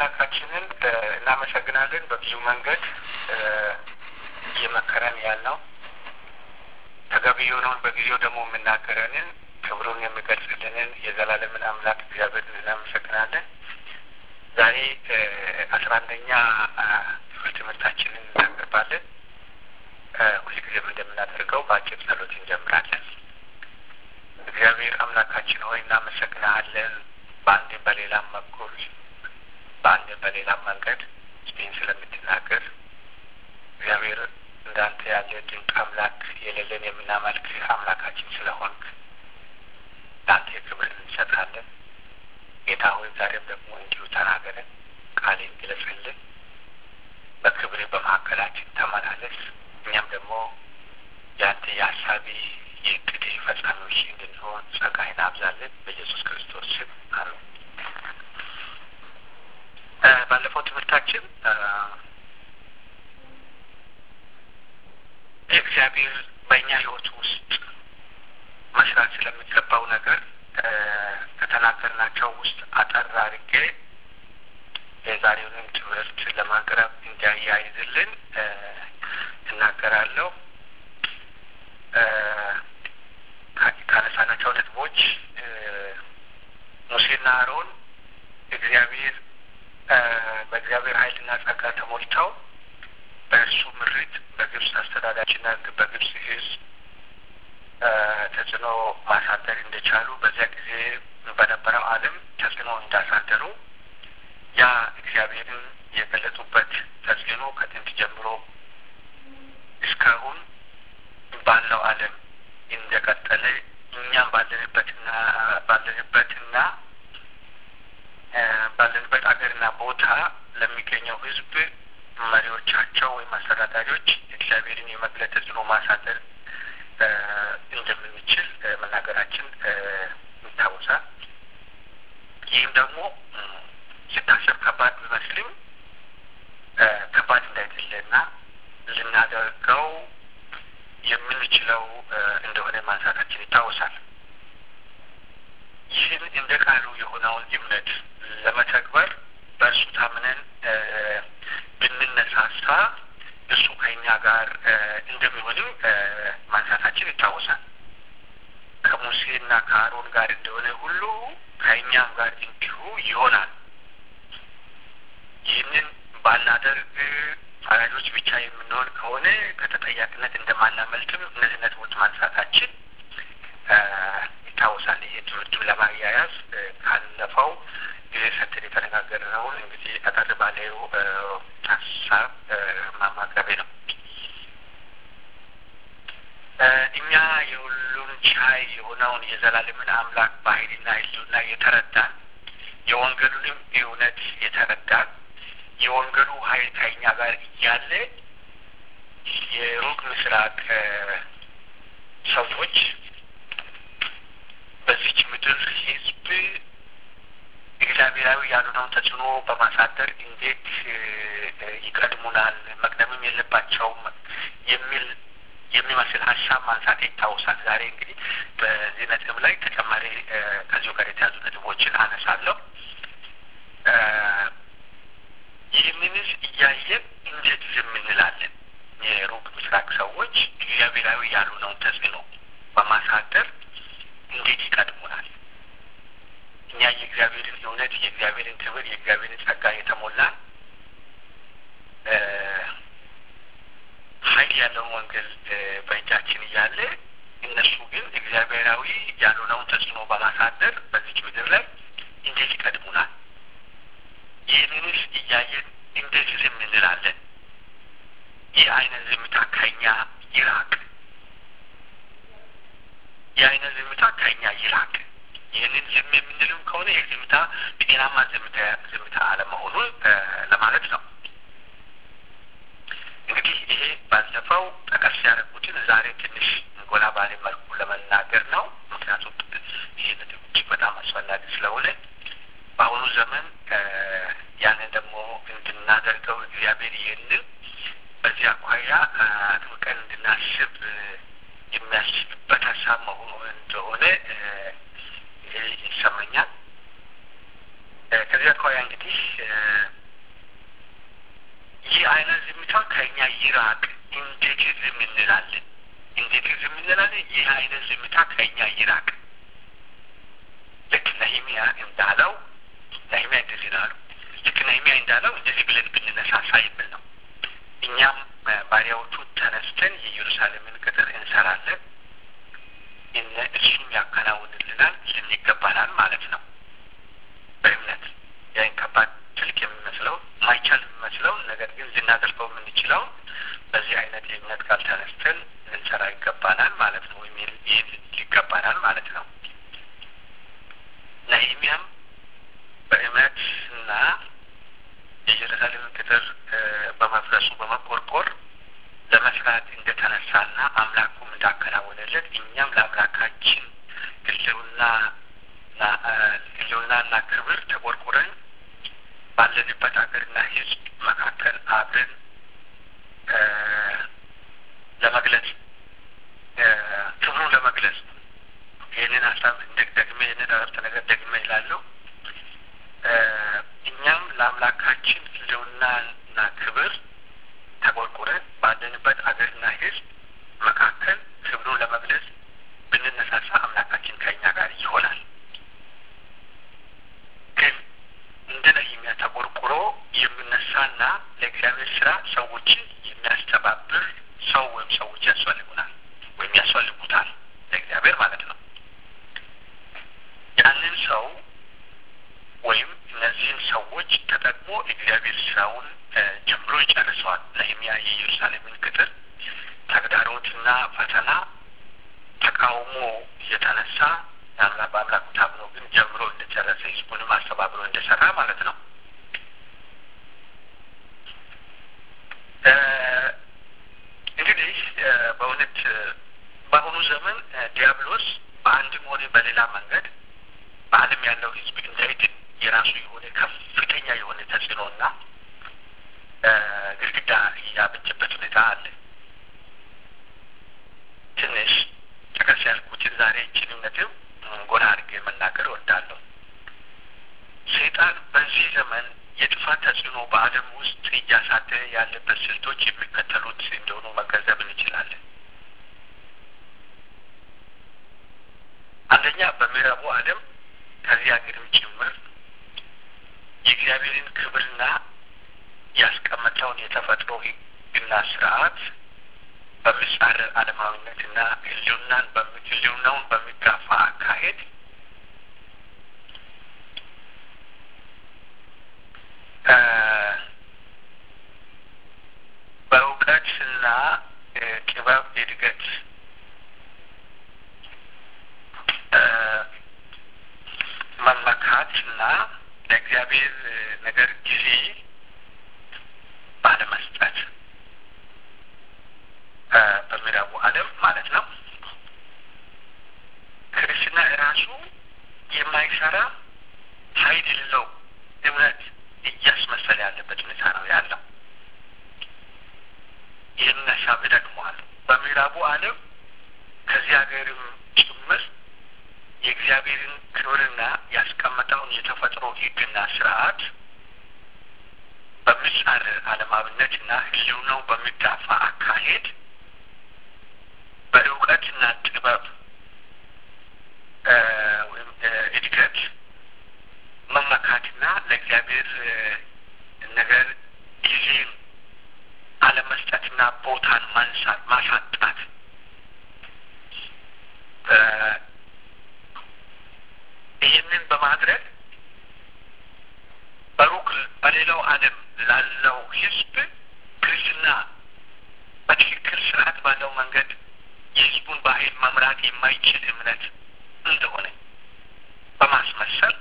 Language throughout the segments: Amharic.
አምላካችንን እናመሰግናለን። በብዙ መንገድ እየመከረን ያልነው ተገቢ የሆነውን በጊዜው ደግሞ የምናገረንን ክብሩን የሚገልጽልንን የዘላለምን አምላክ እግዚአብሔርን እናመሰግናለን። ዛሬ አስራ አንደኛ ክፍል ትምህርታችንን እናቀርባለን። ሁልጊዜም እንደምናደርገው በአጭር ጸሎት እንጀምራለን። እግዚአብሔር አምላካችን ሆይ እናመሰግናለን። በአንድም በሌላም በኩል በአንድም በሌላም መንገድ ይህን ስለምትናገር እግዚአብሔር እንዳንተ ያለ ድንቅ አምላክ የሌለን የምናመልክ አምላካችን ስለሆንክ ለአንተ ክብር እንሰጣለን። ጌታ ሆይ ዛሬም ደግሞ እንዲሁ ተናገረን፣ ቃሌን ግለጽልን፣ በክብር በመካከላችን ተመላለስ። እኛም ደግሞ የአንተ የሀሳቢ የእቅድህ ፈጻሚዎች እንድንሆን ጸጋህን አብዛለን። በኢየሱስ ክርስቶስ ስም አሜን። ባለፈው ትምህርታችን እግዚአብሔር በእኛ ሕይወት ውስጥ መስራት ስለሚገባው ነገር ከተናገርናቸው ውስጥ አጠር አድርጌ የዛሬውንም ትምህርት ለማቅረብ እንዲያያይዝልን እናገራለሁ። ካነሳናቸው ነጥቦች ሙሴና አሮን እግዚአብሔር በእግዚአብሔር ኃይልና ጸጋ ተሞልተው በእርሱ ምሪት በግብፅ አስተዳዳሪና በግብፅ ሕዝብ ተጽዕኖ ማሳደር እንደቻሉ በዚያ ጊዜ በነበረው ዓለም ተጽዕኖ እንዳሳደሩ ያ እግዚአብሔርን የገለጡበት ተጽዕኖ ከጥንት ጀምሮ እስካሁን ባለው ዓለም እንደቀጠለ እኛም ባለንበትና ባለንበትና ባለንበት አገርና ቦታ ለሚገኘው ሕዝብ መሪዎቻቸው ወይም አስተዳዳሪዎች እግዚአብሔርን የመግለጥ ተጽዕኖ ማሳደር እንደምንችል መናገራችን ይታወሳል። ይህም ደግሞ ስታሰብ ከባድ ቢመስልም ከባድ እንዳይደለና ልናደርገው የምንችለው እንደሆነ ማንሳታችን ይታወሳል። ይህን እንደ ቃሉ የሆነውን እምነት ለመተግበር በእርሱ ታምነን ብንነሳሳ እሱ ከኛ ጋር እንደሚሆንም ማንሳታችን ይታወሳል። ከሙሴና ከአሮን ጋር እንደሆነ ሁሉ ከእኛም ጋር እንዲሁ ይሆናል። ይህንን ባናደርግ ፈራጆች ብቻ የምንሆን ከሆነ ከተጠያቂነት እንደማናመልጥም እነዚህ ነጥቦች ማንሳታችን ይታወሳል። ይሄ ትምህርቱን ለማያያዝ ካለፈው ጊዜ ሰጥተን የተነጋገርነውን እንግዲህ አጠር ባለው ሀሳብ ማማቅረቤ ነው። እኛ የሁሉም ቻይ የሆነውን የዘላለምን አምላክ ባህሪና ሕልውና የተረዳን የወንጌሉንም እውነት የተረዳን የወንጌሉ ኃይል ከኛ ጋር እያለ የሩቅ ምስራቅ ሰዎች በዚች ምድር ሕዝብ እግዚአብሔራዊ ያልሆነውን ተጽዕኖ በማሳደር እንዴት ይቀድሙናል፣ መቅደምም የለባቸውም የሚል የሚመስል ሀሳብ ማንሳት ይታወሳል። ዛሬ እንግዲህ በዚህ ነጥብ ላይ ተጨማሪ ከዚሁ ጋር የተያዙ ነጥቦችን አነሳለሁ። ይህንንስ እያየን እንዴት ዝም እንላለን? የሩቅ ምስራቅ ሰዎች እግዚአብሔራዊ ያልሆነውን ተጽዕኖ በማሳደር እንዴት ይቀድሙናል? እኛ የእግዚአብሔርን እውነት፣ የእግዚአብሔርን ክብር፣ የእግዚአብሔርን ጸጋ የተሞላን ኃይል ያለውን ወንጌል በእጃችን እያለ እነሱ ግን እግዚአብሔራዊ ያልሆነውን ተጽዕኖ በማሳደር በዚች ምድር ላይ እንዴት ይቀድሙናል? ይህንንስ እያየን እንዴት ዝም እንላለን? ይህ አይነት ዝምታ ከኛ ይራቅ። ይህ አይነት ዝምታ ከኛ ይራቅ። ይህንን ዝም የምንልም ከሆነ ይህ ዝምታ ጤናማ ዝምታ ዝምታ አለመሆኑን ለማለት ነው። እንግዲህ ይሄ ባለፈው ጠቀስ ያደረጉትን ዛሬ ትንሽ ጎላ ባለ መልኩ ለመናገር ነው። ምክንያቱም ይህ ነጥብ እጅግ በጣም አስፈላጊ ስለሆነ በአሁኑ ዘመን ያንን ደግሞ እንድናደርገው እግዚአብሔር ይህንን በዚህ አኳያ አጥብቀን እንድናስብ የሚያስችልበት ሀሳብ መሆኑ እንደሆነ ይሰማኛል። ከዚህ አኳያ እንግዲህ ከእኛ ይራቅ። እንዴት ዝም እንላለን? እንዴት ዝም እንላለን? ይህ አይነት ዝምታ ከእኛ ይራቅ። ልክ ነህምያ እንዳለው ነህምያ እንደዚህ ነው አሉ። ልክ ነህምያ እንዳለው እንደዚህ ብለን ብንነሳሳ የሚል ነው። እኛም ባሪያዎቹ ተነስተን የኢየሩሳሌምን ቅጥር እንሰራለን፣ እነ እሱም ያከናውንልናል፣ ልንገባናል ማለት ነው። በእምነት ያን ከባድ ትልቅ የሚመስለው ማይቻል የሚመስለው ነገር ግን ልናደርገው የምንችለውን በዚህ አይነት የእምነት ቃል ተነስተን ልንሰራ ይገባናል ማለት ነው። ወይም ይህ ይገባናል ማለት ነው። ነህምያም በእምነትና የኢየሩሳሌምን ቅጥር በመፍረሱ በመቆርቆር ለመስራት እንደተነሳና አምላኩም እንዳከናወነለት እኛም ለአምላካችን ህልውና ህልውናና ክብር ተቆርቁረን ባለንበት ሀገርና ህዝብ መካከል አብረን ለመግለጽ ክብሩን ለመግለጽ ይህንን ሀሳብ ደግሜ ይህንን አረፍተ ነገር ደግሜ ይላለሁ። እኛም ለአምላካችን ህልውናና ክብር ተቆርቁረን ባለንበት አገርና ህዝብ መካከል ክብሩን ለመግለጽ ብንነሳሳ አምላካችን ከእኛ ጋር ይሆናል። ግን እንደ ነህምያ ተቆርቁሮ የምነሳና ለእግዚአብሔር ስራ ሰዎችን የሚያስተባብር ሰው ወይም ሰዎች ያስፈልጉናል ወይም ያስፈልጉታል ለእግዚአብሔር ማለት ነው። ያንን ሰው ወይም እነዚህን ሰዎች ተጠቅሞ እግዚአብሔር ስራውን ጀምሮ ይጨርሰዋል። ነህምያ የኢየሩሳሌምን ቅጥር ተግዳሮትና ፈተና ተቃውሞ እየተነሳ በአምላኩ ታምኖ ግን ጀምሮ እንደጨረሰ ህዝቡንም አስተባብሮ እንደሰራ ማለት ነው። እንግዲህ በእውነት በአሁኑ ዘመን ዲያብሎስ በአንድም ሆነ በሌላ መንገድ በዓለም ያለው ህዝብ እንዳይድን የራሱ የሆነ ከፍተኛ የሆነ ተጽዕኖና ግድግዳ ያበጀበት ሁኔታ አለ። ትንሽ ጠቀስ ያልኩትን ዛሬ ይችን ነጥብ ጎላ አድርጌ መናገር እወዳለሁ። ሰይጣን በዚህ ዘመን የጥፋት ተጽዕኖ በዓለም ውስጥ እያሳደረ ያለበት ስልቶች የሚከተሉት እንደሆኑ መገንዘብ እንችላለን። አንደኛ በምዕራቡ ዓለም ከዚህ ሀገርም ጭምር የእግዚአብሔርን ክብርና ያስቀመጠውን የተፈጥሮ ሕግና ስርዓት በሚጻረር ዓለማዊነትና ህልውናን ህልውናውን በሚጋፋ አካሄድ በእውቀትና ጥበብ እድገት መመካትና ለእግዚአብሔር ነገር ጊዜ ባለመስጠት በምዕራቡ ዓለም ማለት ነው። ክርስትና ራሱ የማይሰራ ኃይል የሌለው እምነት እያስመሰለ ያለበት ሁኔታ ነው ያለው። ይህንን ሀሳብ እደግመዋለሁ። በምዕራቡ ዓለም ከዚህ ሀገርም ጭምር የእግዚአብሔርን ክብርና ያስቀመጠውን የተፈጥሮ ሕግና ስርዓት በሚጻረር ዓለማዊነትና ህልውናው በሚጋፋ አካሄድ በእውቀትና ጥበብ ወይም እድገት መመካትና ለእግዚአብሔር ነገር ጊዜን አለመስጠትና ቦታን ማንሳት ማሳጣት ይህንን በማድረግ በሩቅ በሌላው ዓለም ላለው ህዝብ ክርስትና በትክክል ስርዓት ባለው መንገድ የህዝቡን ባህል መምራት የማይችል እምነት እንደሆነ በማስመሰል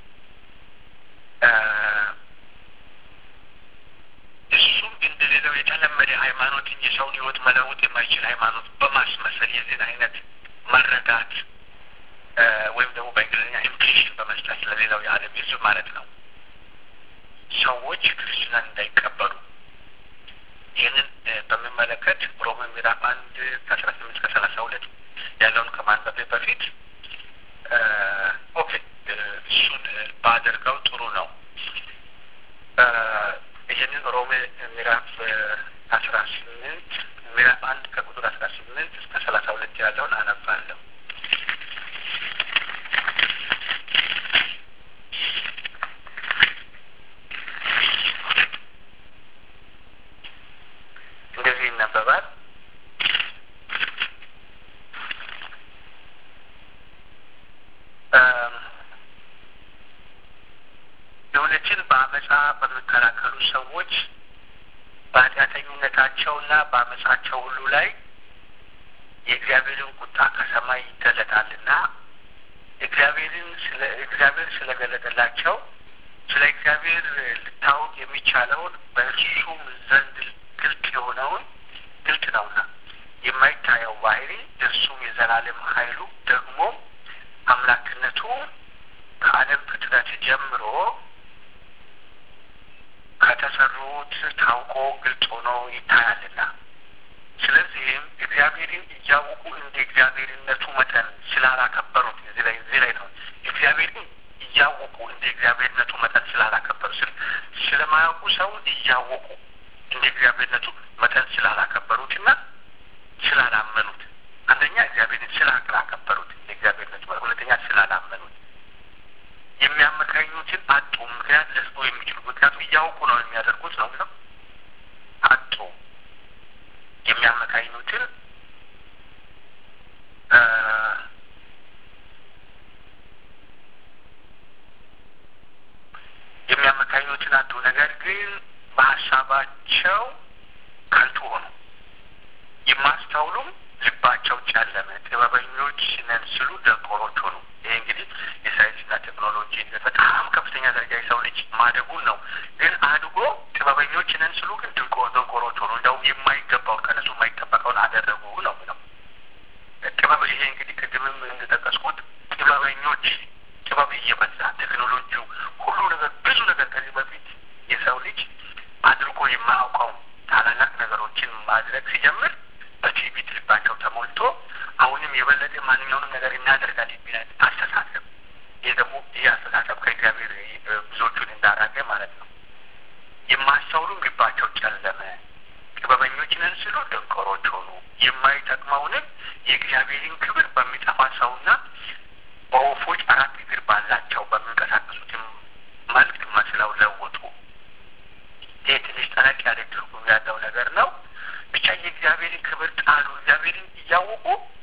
እሱም እንደሌላው የተለመደ ሃይማኖት እንጂ ሰውን ህይወት መለወጥ የማይችል ሃይማኖት በማስመሰል የዚህን አይነት መረዳት ወይም ደግሞ በእንግሊዝኛ ኢምፕሊሽን በመስጠት ለሌላው የዓለም ህዝብ ማለት ነው ሰዎች ክርስትናን እንዳይቀበሉ ይህንን በሚመለከት ሮሜ ምዕራፍ አንድ ከአስራ ስምንት ከሰላሳ ሁለት ያለውን ከማንበቤ በፊት ኦኬ እሱን ባደርገው ጥሩ ነው። ይህንን ሮሜ ምዕራፍ አስራ እውነትን በአመፃ በሚከላከሉ ሰዎች በኃጢአተኝነታቸውና በአመፃቸው ሁሉ ላይ የእግዚአብሔርን ቁጣ ከሰማይ ይገለጣልና እግዚአብሔርን ስለ እግዚአብሔር ስለገለጠላቸው ስለ እግዚአብሔር ልታወቅ የሚቻለውን በእርሱም ዘንድ ግልጥ የሆነውን ግልጥ ነውና የማይታየው ባህሪ እርሱም የዘላለም ኃይሉ ደግሞ አምላክነቱ ከዓለም ፍጥረት ጀምሮ ከተሰሩት ታውቆ ግልጽ ሆኖ ይታያልና ስለዚህም እግዚአብሔርን እያወቁ እንደ እግዚአብሔርነቱ መጠን ስላላከበሩት እዚህ ላይ እዚህ ላይ ነው እግዚአብሔርን እያወቁ እንደ እግዚአብሔርነቱ መጠን ስላላከበሩ ስለማያውቁ ሰውን እያወቁ እንደ እግዚአብሔርነቱ መጠን ስላላከበሩትና ስላላመኑት አንደኛ እግዚአብሔርን ስላላከበሩት እንደ እግዚአብሔርነቱ ሁለተኛ ስላላመኑት የሚያመካኙትን አጡ። ምክንያት ሊሰጡ የሚችሉ ምክንያቱም እያወቁ ነው የሚያደርጉት ነው ነው አጡ። የሚያመካኙትን የሚያመካኙትን አጡ። ነገር ግን በሀሳባቸው ከንቱ ሆኑ፣ የማስተውሉም ልባቸው ጨለመ። ጥበበኞች ነን ሲሉ ደንቆሮች ሆኑ። ይሄ እንግዲህ የሳይንስና ቴክኖሎጂ በጣም ከፍተኛ ደረጃ የሰው ልጅ ማደጉን ነው። ግን አድጎ ጥበበኞች ነን ሲሉ ግን ድንቆ ደንቆሮች ሆኑ። እንደውም የማይገባውን ከነሱ የማይጠበቀውን አደረጉ ነው ነው ጥበብ ይሄ እንግዲህ ቅድምም እንደጠቀስኩት ጥበበኞች ጥበብ እየበዛ ቴክኖሎጂው ሁሉ ነገር ብዙ ነገር ከዚህ በፊት የሰው ልጅ አድርጎ የማያውቀው ታላላቅ ነገሮችን ማድረግ ሲጀምር በትዕቢት ልባቸው ተሞልቶ አሁንም የበለጠ ማንኛውንም ነገር እናደርጋል የሚል አስተሳሰብ ይህ ደግሞ ይህ አስተሳሰብ ከእግዚአብሔር ብዙዎቹን እንዳራቀ ማለት ነው። የማስተውሉም ልባቸው ጨለመ። ጥበበኞች ነን ሲሉ ደንቆሮች ሆኑ። የማይጠቅመውንም የእግዚአብሔርን ክብር በሚጠፋ ሰውና በወፎች አራት እግር ባላቸው በሚንቀሳቀሱትም መልክ መስለው ለወጡ። ይህ ትንሽ ጠለቅ ያለ ትርጉም ያለው ነገር ነው። ብቻ የእግዚአብሔርን ክብር ጣሉ። እግዚአብሔርን እያወቁ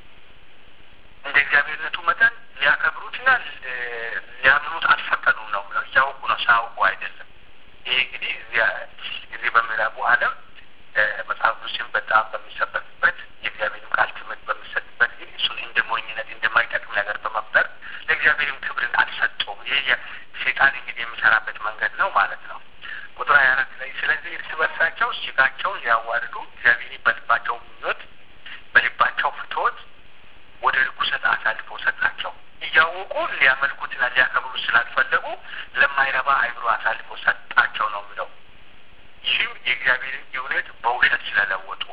እንደ እግዚአብሔርነቱ መጠን ሊያከብሩትና ሊያምኑት አልፈቀዱም ነው ብለው እያወቁ ነው፣ ሳያውቁ አይደለም። ይሄ እንግዲህ እዚህ በምዕራቡ ዓለም መጽሐፍ ቅዱስን በጣም በሚሰበክበት የእግዚአብሔርም ቃል ትምህርት በሚሰጥበት ጊዜ እሱን እንደ ሞኝነት እንደማይጠቅም ነገር በመፍጠር ለእግዚአብሔርም ክብርን አልሰጡም። ይህ ሴጣን እንግዲህ የሚሰራበት መንገድ ነው ማለት ነው። ቁጥር ሀያ አራት ላይ ስለዚህ እርስ በርሳቸው ስጋቸውን ሊያዋርዱ እግዚአብሔር በልባቸው ምኞት በልባቸው ፍትወት ወደ ርኩሰት አሳልፎ ሰጣቸው። እያወቁ ሊያመልኩትና ሊያከብሩ ስላልፈለጉ ለማይረባ አይምሮ አሳልፎ ሰጣቸው ነው የሚለው። ይህም የእግዚአብሔርን እውነት በውሸት ስለለወጡ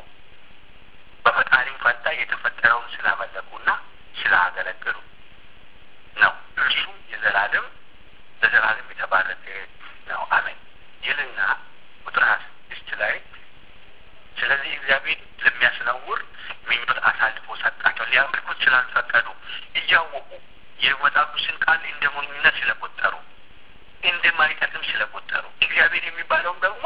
በፈጣሪም ፈንታ የተፈጠረውን ስላመለኩና ስላገለገሉ ነው። እርሱም የዘላለም ለዘላለም የተባረከ ነው። አሜን ይልና ቁጥር ሀያ ስድስት ላይ ስለዚህ እግዚአብሔር ለሚያስነውር ምኞት አሳልፎ ሰጣቸው። ሊያመልኩት ስላልፈቀዱ እያወቁ የመጽሐፍ ቅዱስን ቃል እንደ ሞኝነት ስለቆጠሩ እንደማይጠቅም ስለቆጠሩ እግዚአብሔር የሚባለውም ደግሞ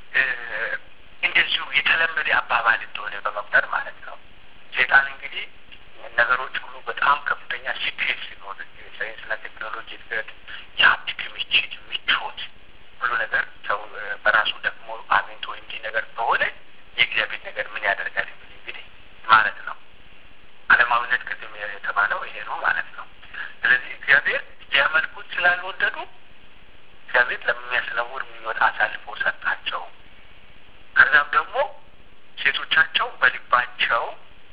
እንደዚሁ የተለመደ አባባል እንደሆነ በመቁጠር ማለት ነው። ሴጣን እንግዲህ ነገሮች ሁሉ በጣም ከፍተኛ ስኬት ሲኖር የሳይንስና ቴክኖሎጂ እድገት፣ የሀብት ክምችት፣ ምቾት ሁሉ ነገር ሰው በራሱ ደግሞ አግኝቶ እንዲህ ነገር ከሆነ የእግዚአብሔር ነገር ምን ያደርጋል የሚል እንግዲህ ማለት ነው። ዓለማዊነት ቅድም የተባለው ይሄ ነው ማለት ነው። ስለዚህ እግዚአብሔር ሊያመልኩት ስላልወደዱ እግዚአብሔር ለሚያስነውር ምኞት አሳልፎ ሰጣቸው። ከዛም ደግሞ ሴቶቻቸው በልባቸው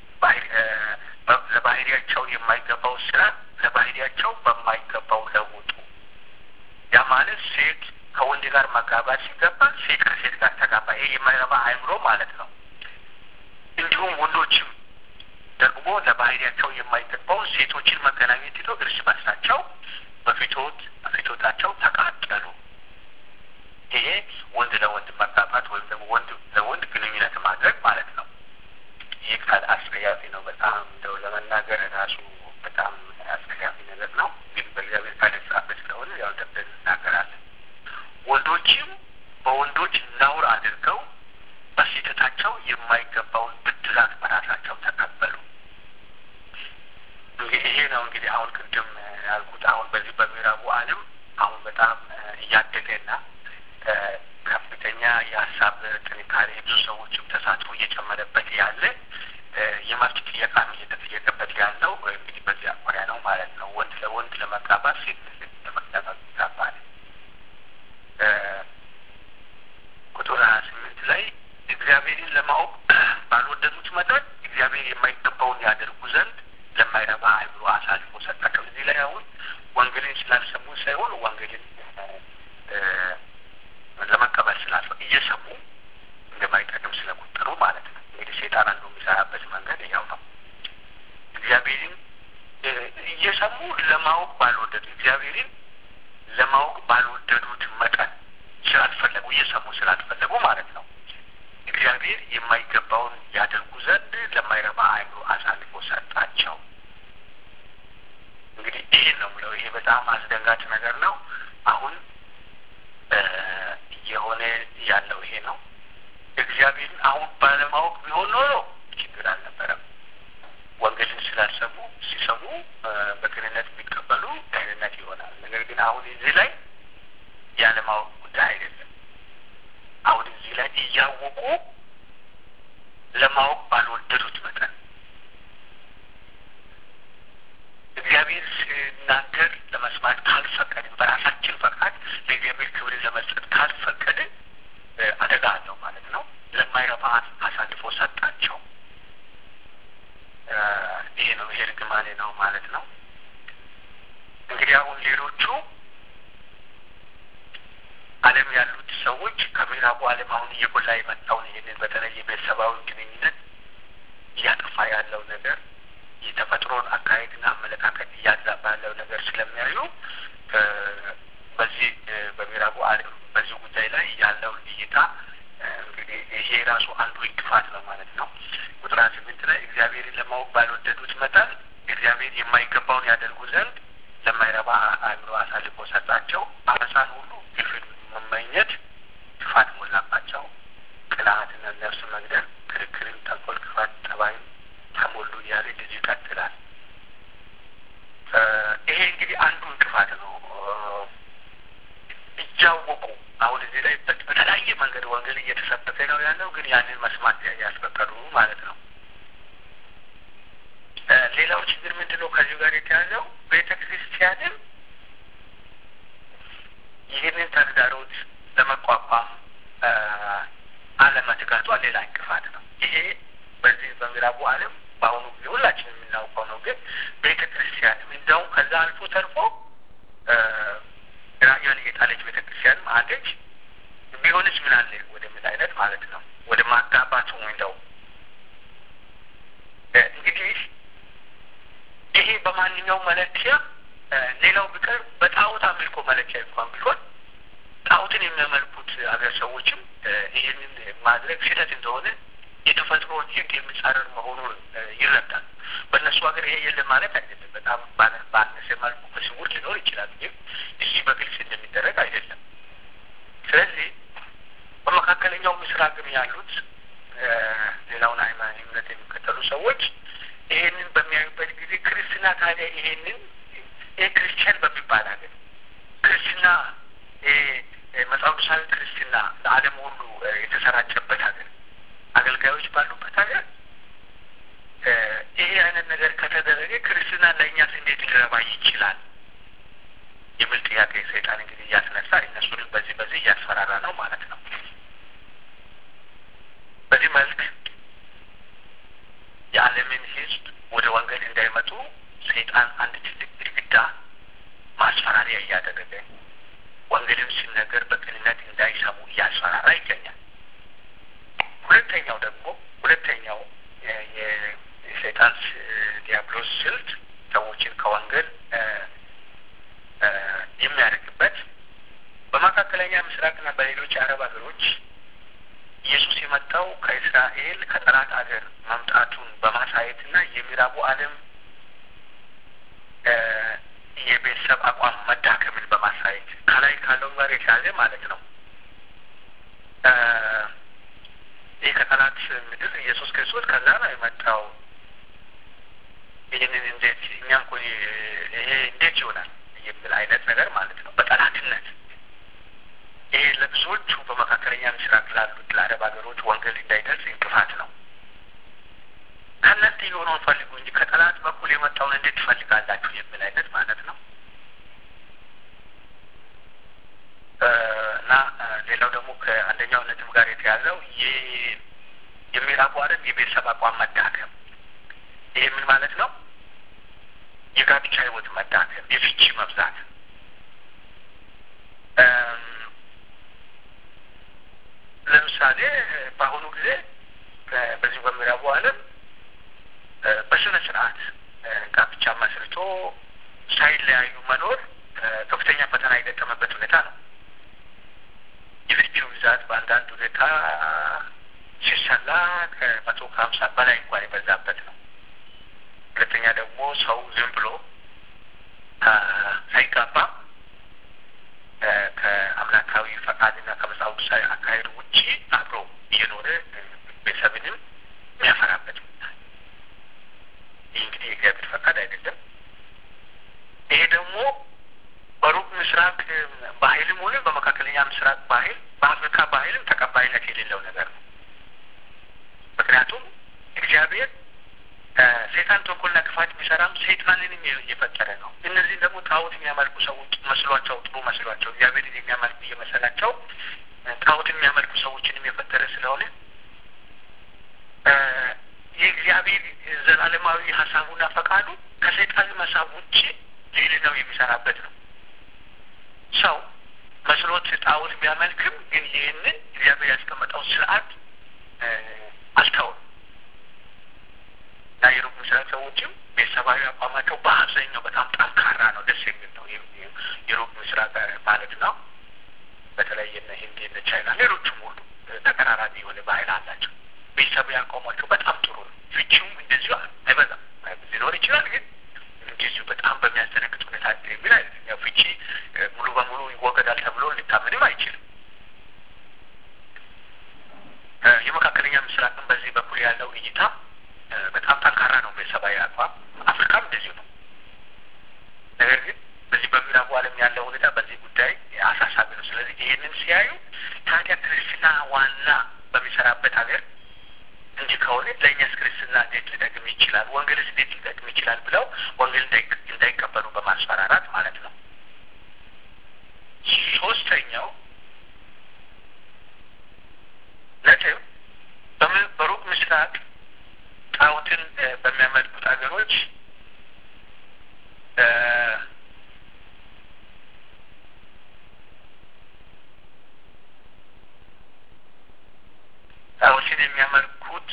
ለባህሪያቸው የማይገባው ስራ ለባህሪያቸው በማይገባው ለውጡ። ያ ማለት ሴት ከወንድ ጋር መጋባት ሲገባ ሴት ከሴት ጋር ተጋባ። ይሄ የማይረባ አእምሮ ማለት ነው። እንዲሁም ወንዶችም ደግሞ ለባህሪያቸው የማይገባውን ሴቶችን መገናኘት ሄዶ እርስ በርሳቸው በፊቶት በፊቶታቸው ተቃጠሉ። ይሄ ወንድ ለወንድ መጋባት ወይም ደግሞ ወንድ ለወንድ ግንኙነት ማድረግ ማለት ነው። ይህ ቃል አስጸያፊ ነው። በጣም እንደው ለመናገር ራሱ በጣም አስጸያፊ ነገር ነው። ግን በእግዚአብሔር ቃል የተጻፈ ስለሆነ ያው ደብደን እናገራለን። ወንዶችም በወንዶች ነውር አድርገው በስህተታቸው የማይገባውን ብድራት በራሳቸው ተቀበሉ። እንግዲህ ይሄ ነው እንግዲህ አሁን ቅድም ያልኩት አሁን በዚህ በምዕራቡ ዓለም አሁን በጣም እያደገ እና ከፍተኛ የሀሳብ ጥንካሬ ብዙ ሰዎችም ተሳትፎ እየጨመረበት ያለ የመብት ጥያቄም እየተጠየቀበት ያለው እንግዲህ በዚህ አኳያ ነው ማለት ነው። ወንድ ለወንድ ለመጋባት ሴት ለመጋባት ይጋባል። ቁጥር ሀያ ስምንት ላይ እግዚአብሔርን ለማወቅ ባልወደዱት መጠን እግዚአብሔር የማይገባውን ያደርጉ ዘንድ ለማይረባ አእምሮ አሳልፎ ሰጣቸው። እዚህ ላይ አሁን ወንጌልን ስላልሰሙ ሳይሆን ወንጌልን ለመቀበል ስላልፈ እየሰሙ እንደማይጠቅም ስለቆጠሩ ማለት ነው። እንግዲህ ሴጣን አንዱ የሚሰራበት መንገድ ያው ነው። እግዚአብሔርን እየሰሙ ለማወቅ ባልወደዱ እግዚአብሔርን ለማወቅ ባልወደዱት መጠን ስላልፈለጉ እየሰሙ ስላልፈለጉ ማለት ነው። እግዚአብሔር የማይገባውን ያደርጉ ዘንድ ለማይረባ አእምሮ አሳልፎ ሰጣቸው። እንግዲህ ይህን ነው ምለው። ይሄ በጣም አስደንጋጭ ነገር ነው። አሁን እየሆነ ያለው ይሄ ነው። እግዚአብሔርን አሁን ባለማወቅ ቢሆን ኖሮ ችግር አልነበረም። ወንጌልን ስላልሰሙ ሲሰሙ በቅንነት የሚቀበሉ ቅንነት ይሆናል። ነገር ግን አሁን እዚህ ላይ ያለማወቅ ጉዳይ አይደለም። አሁን እዚህ ላይ እያወቁ ለማወቅ ባልወደዱት መጠን እግዚአብሔር ሲናገር ለመስማት ካልፈቀድን፣ በራሳችን ፈቃድ ለእግዚአብሔር ክብርን ለመስጠት ካልፈቀድን አደጋ አለው ማለት ነው። ለማይረባ አሳልፎ ሰጣቸው። ይሄ ነው ይሄ ርግማኔ ነው ማለት ነው። እንግዲህ አሁን ሌሎቹ ዓለም ያሉት ሰዎች ከምዕራቡ ዓለም አሁን እየጎላ የመጣውን ይህንን በተለይ የቤተሰባዊ ግንኙነት እያጠፋ ያለው ነገር የተፈጥሮን አካሄድና አመለካከት እያዛባ ያለው ነገር ስለሚያዩ በዚህ በምዕራቡ ዓለም በዚህ ጉዳይ ላይ ያለውን እይታ እንግዲህ ይሄ ራሱ አንዱ እንቅፋት ነው ማለት ነው። ቁጥር ስምንት ላይ እግዚአብሔርን ለማወቅ ባልወደዱት መጠን እግዚአብሔር የማይገባውን ያደርጉ ዘንድ ለማይረባ አእምሮ አሳልፎ ሰጣቸው። አመፃን ሁሉ ግፍን መመኘት ክፋት ሞላባቸው። ቅልሃትና ነፍስ መግደል፣ ክርክርን፣ ተንኮል፣ ክፋት፣ ጠባይን ተሞሉ እያለ እንደዚህ ይቀጥላል። ይሄ እንግዲህ አንዱ እንቅፋት ነው። እያወቁ አሁን እዚህ ላይ በተለያየ መንገድ ወንጌል እየተሰበከ ነው ያለው፣ ግን ያንን መስማት ያስፈቀዱ ማለት ነው። ሌላው ችግር ምንድን ነው? ከዚሁ ጋር የተያዘው ቤተ ክርስቲያንም ይህንን ተግዳሮት ለመቋቋም አለመትጋቷ ሌላ እንቅፋት ነው። ይሄ በዚህ በምዕራቡ ዓለም በአሁኑ ጊዜ ሁላችን የምናውቀው ነው። ግን ቤተ ክርስቲያንም እንዲያውም ከዛ አልፎ ተርፎ ራእዩን የጣለች ቤተ ክርስቲያንም አለች። ቢሆንስ ምን አለ ወደሚል አይነት ማለት ነው ወደ ማጋባቱ እንደው እንግዲህ ይሄ በማንኛውም መለኪያ ሌላው ቢቀር በጣዖት አምልኮ መለኪያ እንኳን ቢሆን ጣዖትን የሚያመልኩት አገር ሰዎችም ይህንን ማድረግ ስህተት እንደሆነ የተፈጥሮን ሕግ የሚጻረር መሆኑን ይረዳል። በእነሱ ሀገር ይሄ የለም ማለት አይደለም። በጣም ባነሰ መልኩ በስውር ሊኖር ይችላል፣ ግን እዚህ በግልጽ እንደሚደረግ አይደለም። ስለዚህ በመካከለኛው ምስራቅም ያሉት ሌላውን ሃይማኖት እምነት የሚከተሉ ሰዎች ይሄንን በሚያዩበት ጊዜ ክርስትና ታዲያ ይሄንን ይህ ክርስቲያን በሚባል ሀገር ክርስትና መጽሐፍ ቅዱሳዊ ክርስትና ለዓለም ሁሉ የተሰራጨበት ሀገር አገልጋዮች ባሉበት ሀገር ይሄ አይነት ነገር ከተደረገ ክርስትና ለእኛስ እንዴት ሊረባ ይችላል የሚል ጥያቄ ሰይጣን እንግዲህ እያስነሳ እነሱንም በዚህ በዚህ እያስፈራራ ነው ማለት ነው። በዚህ መልክ የዓለምን ሕዝብ ወደ ወንጌል እንዳይመጡ ሰይጣን አንድ ትልቅ ግድግዳ ማስፈራሪያ እያደረገ ወንጌልም ሲነገር በቅንነት እንዳይሰሙ እያስፈራራ ይገኛል። ሁለተኛው ደግሞ ሁለተኛው የሰይጣን ዲያብሎስ ስልት ሰዎችን ከወንጌል የሚያደርግበት በመካከለኛ ምስራቅና በሌሎች አረብ ሀገሮች ኢየሱስ የመጣው ከእስራኤል ከጠላት ሀገር መምጣቱን በማሳየትና የምዕራቡ ዓለም የቤተሰብ አቋም መዳከምን በማሳየት ከላይ ካለው ጋር የተያዘ ማለት ነው። ይህ ከጠላት ምድር ኢየሱስ ክርስቶስ ከዛ ነው የመጣው። ይህንን እንዴት እኛ እኮ ይሄ እንዴት ይሆናል የሚል አይነት ነገር ማለት ነው። በጠላትነት እንዴት ትፈልጋላችሁ የሚል አይነት ማለት ነው እና ሌላው ደግሞ ከአንደኛው ነጥብ ጋር የተያዘው የምዕራቡ ዓለም የቤተሰብ አቋም መዳከም። ይሄ ምን ማለት ነው? የጋብቻ ህይወት መዳከም፣ የፍቺ መብዛት ለምሳሌ በአሁኑ ጊዜ በዚህ በምዕራቡ ዓለም በስነ ስርዓት ጋብቻ መስርቶ ሳይለያዩ መኖር ከፍተኛ ፈተና የገጠመበት ሁኔታ ነው። የፍቺው ብዛት በአንዳንድ ሁኔታ ሲሰላ ከመቶ ከሀምሳ በላይ እንኳን የበዛበት ነው። ሁለተኛ ደግሞ ሰው ዝም ብሎ ሳይጋባ ከአምላካዊ ፈቃድና ከመጽሐፍ ቅዱሳዊ አካሄዱ ውጪ አብሮ እየኖረ ቤተሰብንም የሚያፈራበት ይህ እንግዲህ የእግዚአብሔር ፈቃድ አይደለም። ይሄ ደግሞ በሩቅ ምስራቅ ባህልም ሆነ በመካከለኛ ምስራቅ ባህል፣ በአፍሪካ ባህልም ተቀባይነት የሌለው ነገር ነው። ምክንያቱም እግዚአብሔር ሴጣን ተንኮልና ክፋት ቢሰራም ሰይጣንንም እየፈጠረ ነው። እነዚህም ደግሞ ጣዖት የሚያመልኩ ሰዎች መስሏቸው ጥሩ መስሏቸው እግዚአብሔርን የሚያመልኩ እየመሰላቸው ጣዖት የሚያመልኩ ሰዎችንም የፈጠረ ስለሆነ የእግዚአብሔር ዘላለማዊ ሀሳቡና ፈቃዱ ከሰይጣን መሳብ ውጭ ሌላው የሚሰራበት ነው። ሰው መስሎት ጣዖት ቢያመልክም ግን ይህንን እግዚአብሔር ያስቀመጠው ስርዓት አልተውም እና የሩቅ ምስራቅ ሰዎችም ቤተሰባዊ አቋማቸው በአብዛኛው በጣም ጠንካራ ነው። ደስ የሚል ነው። የሩቅ ምስራቅ ማለት ነው። በተለይ እነ ሂንድ፣ እነ ቻይና፣ ሌሎችም ሁሉ ተቀራራቢ የሆነ ባህል አላቸው። ቤተሰባዊ አቋማቸው በጣም ጥሩ ነው። ፍቺውም እንደዚሁ አይበዛም። ሊኖር ይችላል ግን እንደዚሁ በጣም በሚያስደነግጥ ሁኔታ የሚል አይደለም። ያው ፍቺ ሙሉ በሙሉ ይወገዳል ተብሎ ሊታመንም አይችልም። የመካከለኛ ምስራቅም በዚህ በኩል ያለው እይታ በጣም ጠንካራ ነው። ቤተሰባዊ አቋም አፍሪካም እንደዚሁ ነው። ነገር ግን በዚህ በምዕራቡ ዓለም ያለው ሁኔታ በዚህ ጉዳይ አሳሳቢ ነው። ስለዚህ ይህንን ሲያዩ ታዲያ ክርስትና ዋና በሚሰራበት ሀገር እንዲህ ከሆነ ለእኛስ ክርስትና እንዴት ሊጠቅም ይችላል? ወንጌልስ እንዴት ሊጠቅም ይችላል? ብለው ወንጌል እንዳይቀበሉ በማስፈራራት ማለት ነው። ሶስተኛው ነጥብ በሩቅ ምስራቅ ጣዖትን በሚያመልኩት ሀገሮች ጣዖትን የሚያመልኩት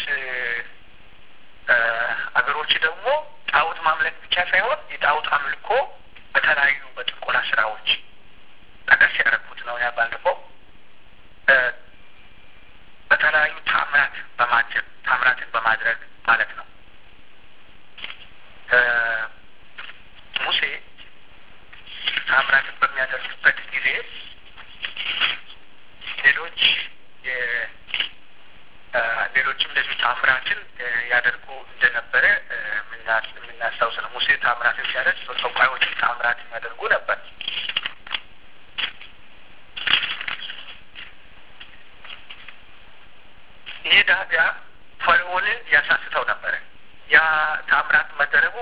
አገሮች ደግሞ ጣዖት ማምለክ ብቻ ሳይሆን የጣዖት አምልኮ በተለያዩ በጥንቆላ ስራዎች ጠቀስ ያደረኩት ነው። ያ ባለፈው በተለያዩ ታምራት በማጀብ ታምራትን በማድረግ ማለት ነው። ሙሴ ታምራትን በሚያደርግበት ጊዜ ሌሎች ሌሎችም እንደዚሁ ታምራትን ያደርጉ እንደነበረ የምናስታውስ ነው። ሙሴ ታምራትን ሲያደርግ ጠንቋዮች ታምራትን ያደርጉ ነበር። ይህ ዳቢያ ፈርዖንን ያሳስተው ነበረ። ያ ታምራት መደረጉ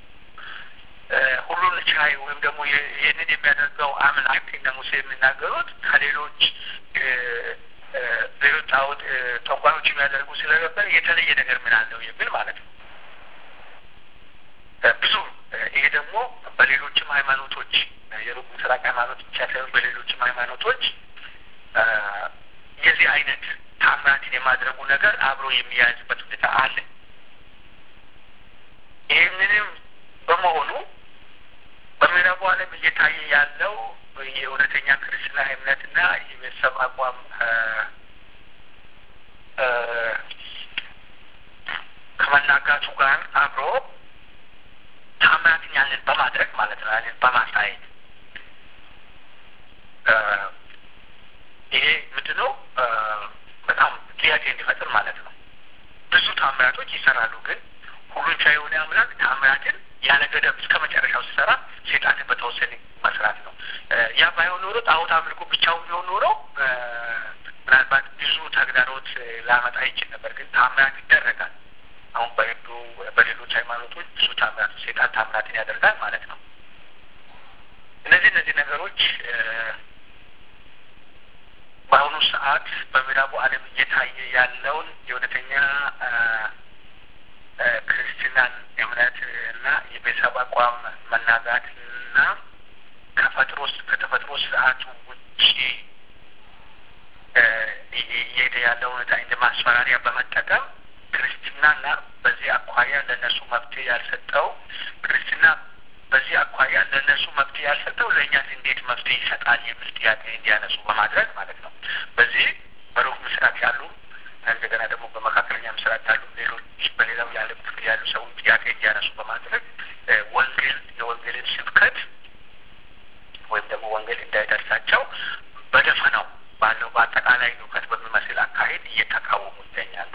ሁሉን ቻይ ወይም ደግሞ ይህንን የሚያደርገው አምላክ እነ ሙሴ የሚናገሩት ከሌሎች ሌሎች ጣዖት ጠንቋዮች የሚያደርጉ ስለነበር የተለየ ነገር ምን አለው የሚል ማለት ነው። ብዙ ይሄ ደግሞ በሌሎችም ሃይማኖቶች የሩቅ ምስራቅ ሃይማኖት ብቻ ሳይሆን በሌሎችም ሃይማኖቶች የዚህ አይነት ታምራትን የማድረጉ ነገር አብሮ የሚያያዝበት ሁኔታ አለ። ይህንንም በመሆኑ በምዕራቡ ዓለም እየታየ ያለው የእውነተኛ ክርስትና እምነትና የቤተሰብ አቋም ከመናጋቱ ጋር አብሮ ታምራትን ያንን በማድረግ ማለት ነው ያንን በማሳየት ይሄ ምንድን ነው በጣም ጥያቄ እንዲፈጥር ማለት ነው። ብዙ ታምራቶች ይሰራሉ፣ ግን ሁሉን ቻይ የሆነ አምላክ ታምራትን ያለ ገደብ እስከ መጨረሻው ሲሰራ ሴጣንን በተወሰነ መስራት ነው። ያ ባይሆን ኖሮ ጣዖት አምልኮ ብቻውን ቢሆን ኖሮ ምናልባት ብዙ ተግዳሮት ላመጣ ይችል ነበር። ግን ታምራት ይደረጋል። አሁን በህንዱ በሌሎች ሃይማኖቶች ብዙ ታምራት ሴጣን ታምራትን ያደርጋል ማለት ነው። እነዚህ እነዚህ ነገሮች በአሁኑ ሰዓት በምዕራቡ ዓለም እየታየ ያለውን የእውነተኛ ክርስትናን እምነት እና የቤተሰብ አቋም መናጋት እና ከፈጥሮ ከተፈጥሮ ስርዓቱ ውጭ እየሄደ ያለው ሁኔታ እንደ ማስፈራሪያ በመጠቀም ክርስትናና በዚህ አኳያ ለእነሱ መፍትሄ ያልሰጠው ክርስትና በዚህ አኳያ ለእነሱ መፍትሄ ያልሰጠው ለእኛ እንዴት መፍትሄ ይሰጣል የሚል ጥያቄ እንዲያነሱ በማድረግ ማለት ነው። በዚህ በሩቅ ምስራቅ ያሉ እንደገና ደግሞ በመካከለኛ ምስራቅ ያሉ ሌሎች በሌላው የዓለም ክፍል ያሉ ሰዎች ጥያቄ እንዲያነሱ በማድረግ ወንጌል የወንጌልን ስብከት ወይም ደግሞ ወንጌል እንዳይደርሳቸው በደፈናው ባለው በአጠቃላይ እውቀት በሚመስል አካሄድ እየተቃወሙ ይገኛሉ።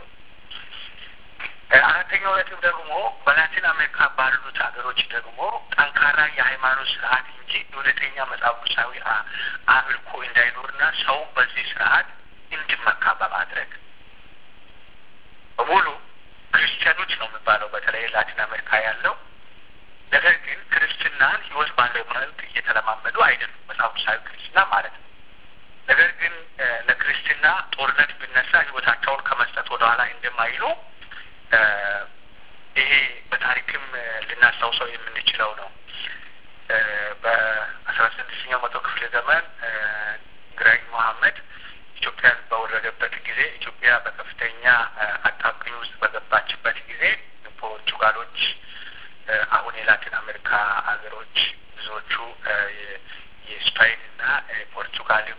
አራተኛው ነጥብ ደግሞ በላቲን አሜሪካ ባሉት ሀገሮች ደግሞ ጠንካራ የሃይማኖት ስርዓት እንጂ እውነተኛ መጽሐፍ ቅዱሳዊ አምልኮ እንዳይኖርና ሰው በዚህ ስርዓት እንዲመካ በማድረግ በሙሉ ክርስቲያኖች ነው የሚባለው በተለይ ላቲን አሜሪካ ያለው ነገር ግን ክርስትናን ህይወት ባለው መልክ እየተለማመዱ አይደሉም። መጽሐፍ ቅዱሳዊ ክርስትና ማለት ነው። ነገር ግን ለክርስትና ጦርነት ቢነሳ ህይወታቸውን ከመስጠት ወደኋላ እንደማይሉ ይሄ በታሪክም ልናስታውሰው የምንችለው ነው። በአስራ ስድስተኛው መቶ ክፍለ ዘመን ግራኝ መሐመድ ኢትዮጵያን በወረደበት ጊዜ ኢትዮጵያ በከፍተኛ አጣብቂኝ ውስጥ በገባችበት ጊዜ ፖርቹጋሎች አሁን የላቲን አሜሪካ ሀገሮች ብዙዎቹ የስፓይን እና ፖርቹጋልም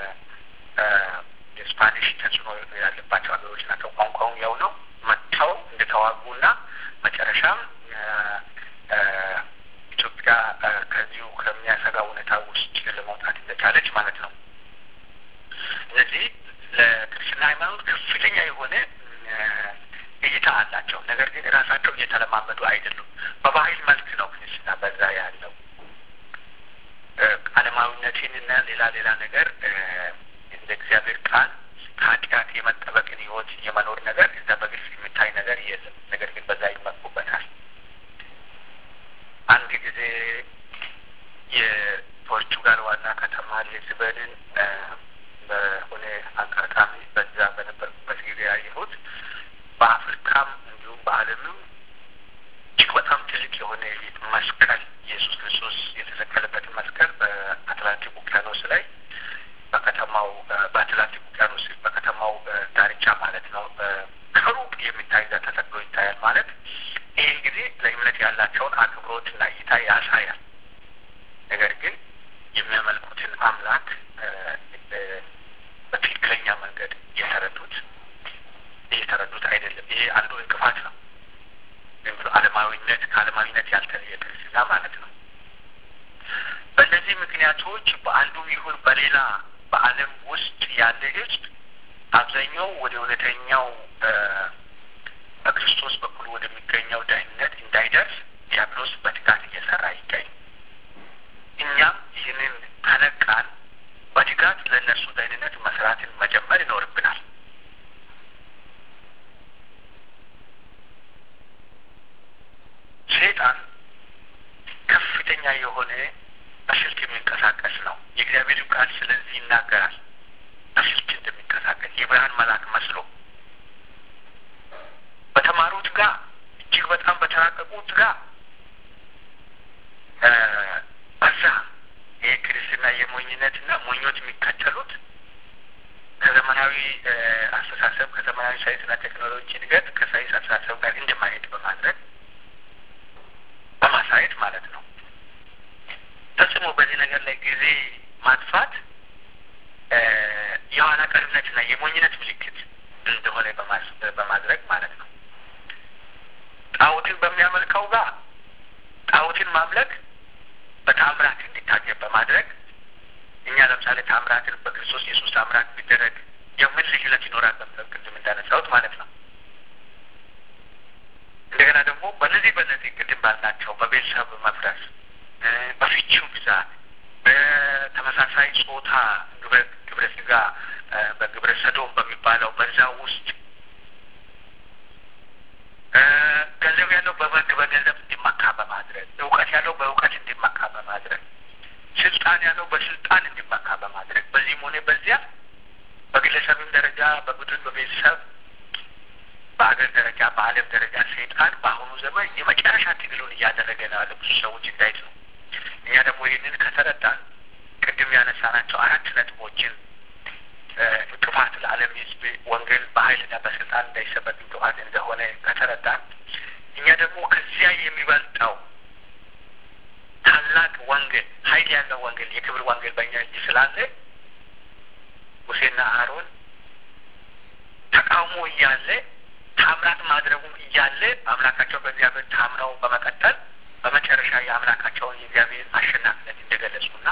የስፓኒሽ ተጽዕኖ ያለባቸው ሀገሮች ናቸው። ቋንቋውን ያው ነው። መጥተው እንደተዋጉና መጨረሻም ኢትዮጵያ ከዚሁ ከሚያሰጋ ሁኔታ ውስጥ ለመውጣት እንደቻለች ማለት ነው። እነዚህ ለክርስትና ሃይማኖት ከፍተኛ የሆነ እይታ አላቸው። ነገር ግን ራሳቸው እየተለማመዱ አይደሉም። በባህል መልክ ነው ክርስትና በዛ ያለው ዓለማዊነትንና ሌላ ሌላ ነገር እንደ እግዚአብሔር ቃል ከኃጢአት የመጠበቅን ህይወት የመኖር ነገር እዛ በግልጽ የሚታይ ነገር የለም። ነገር ግን በዛ ይመኩበታል። አንድ ጊዜ የፖርቹጋል ዋና ከተማ ሊዝበንን በሆነ አጋጣሚ በዛ በነበርኩበት ጊዜ ያየሁት በአፍሪካም እንዲሁም በዓለምም እጅግ በጣም ትልቅ የሆነ መስቀል ኢየሱስ ክርስቶስ የተሰቀለበትን መስቀል በአትላንቲክ ውቅያኖስ ላይ በከተማው በአትላንቲክ ውቅያኖስ በከተማው ዳርቻ ማለት ነው ከሩቅ የሚታይ እዛ ተተክሎ ይታያል። ማለት ይህ ጊዜ ለእምነት ያላቸውን አክብሮትና እይታ ያሳያል። ነገር ግን የሚያመልኩትን አምላክ በትክክለኛ መንገድ እየተረዱት እየተረዱት አይደለም። ይሄ አንዱ እንቅፋት ነው። ዝም ብሎ ዓለማዊነት ከዓለማዊነት ያልተለየ ክርስትና ማለት ነው። በእነዚህ ምክንያቶች በአንዱም ይሁን በሌላ በዓለም ውስጥ ያለ ሕዝብ አብዛኛው ወደ እውነተኛው በክርስቶስ በኩል ወደሚገኘው ደህንነት እንዳይደርስ ዲያብሎስ በትጋት እየሰራ ይገኝ። እኛም ይህንን ከነቃን በትጋት ለእነርሱ ደህንነት መስራትን መጀመር ይኖርብናል። ሰይጣን ከፍተኛ የሆነ በስልት የሚንቀሳቀስ ነው። የእግዚአብሔር ቃል ስለዚህ ይናገራል። በስልት እንደሚንቀሳቀስ የብርሃን መልአክ መስሎ በተማሩት ጋር እጅግ በጣም በተራቀቁት ጋር በዛ ይህ ክርስትና የሞኝነትና ሞኞች የሚከተሉት ከዘመናዊ አስተሳሰብ ከዘመናዊ ሳይንስና ቴክኖሎጂ እድገት ከሳይንስ አስተሳሰብ ጋር እንደማሄድ በማድረግ በማሳየት ማለት ነው። ፈጽሞ በዚህ ነገር ላይ ጊዜ ማጥፋት የኋላ ቀርነትና የሞኝነት ምልክት እንደሆነ በማድረግ ማለት ነው። ጣዖትን በሚያመልከው ጋር ጣዖትን ማምለክ በታምራት እንዲታጀብ በማድረግ እኛ ለምሳሌ ታምራትን በክርስቶስ ኢየሱስ ታምራት ቢደረግ የምን ልዩነት ይኖራል? በምለው ቅድም እንዳነሳሁት ማለት ነው። እንደገና ደግሞ በነዚህ በነዚህ ቅድም ባልናቸው በቤተሰብ መፍረስ፣ በፍቺው ብዛት፣ በተመሳሳይ ጾታ ግብረ ስጋ በግብረ ሰዶም በሚባለው በዛ ውስጥ ገንዘብ ያለው በገንዘብ እንዲመካ በማድረግ እውቀት ያለው በእውቀት እንዲመካ በማድረግ ስልጣን ያለው በስልጣን እንዲመካ በማድረግ በዚህም ሆነ በዚያ በግለሰብም ደረጃ በቡድን በቤተሰብ በሀገር ደረጃ በዓለም ደረጃ ሰይጣን በአሁኑ ዘመን የመጨረሻ ትግሉን እያደረገ ነው ያለ ብዙ ሰዎች እንዳይት ነው። እኛ ደግሞ ይህንን ከተረዳን ቅድም ያነሳናቸው አራት ነጥቦችን እንቅፋት ለዓለም ሕዝብ ወንጌል በኃይልና በስልጣን እንዳይሰበክ እንቅፋት እንደሆነ ከተረዳን እኛ ደግሞ ከዚያ የሚበልጠው ታላቅ ወንጌል ኃይል ያለው ወንጌል የክብር ወንጌል በእኛ እጅ ስላለ ሙሴና አሮን ተቃውሞ እያለ ታምራት ማድረጉም እያለ አምላካቸው በእግዚአብሔር ታምነው በመቀጠል በመጨረሻ የአምላካቸውን የእግዚአብሔር አሸናፊነት እንደገለጹና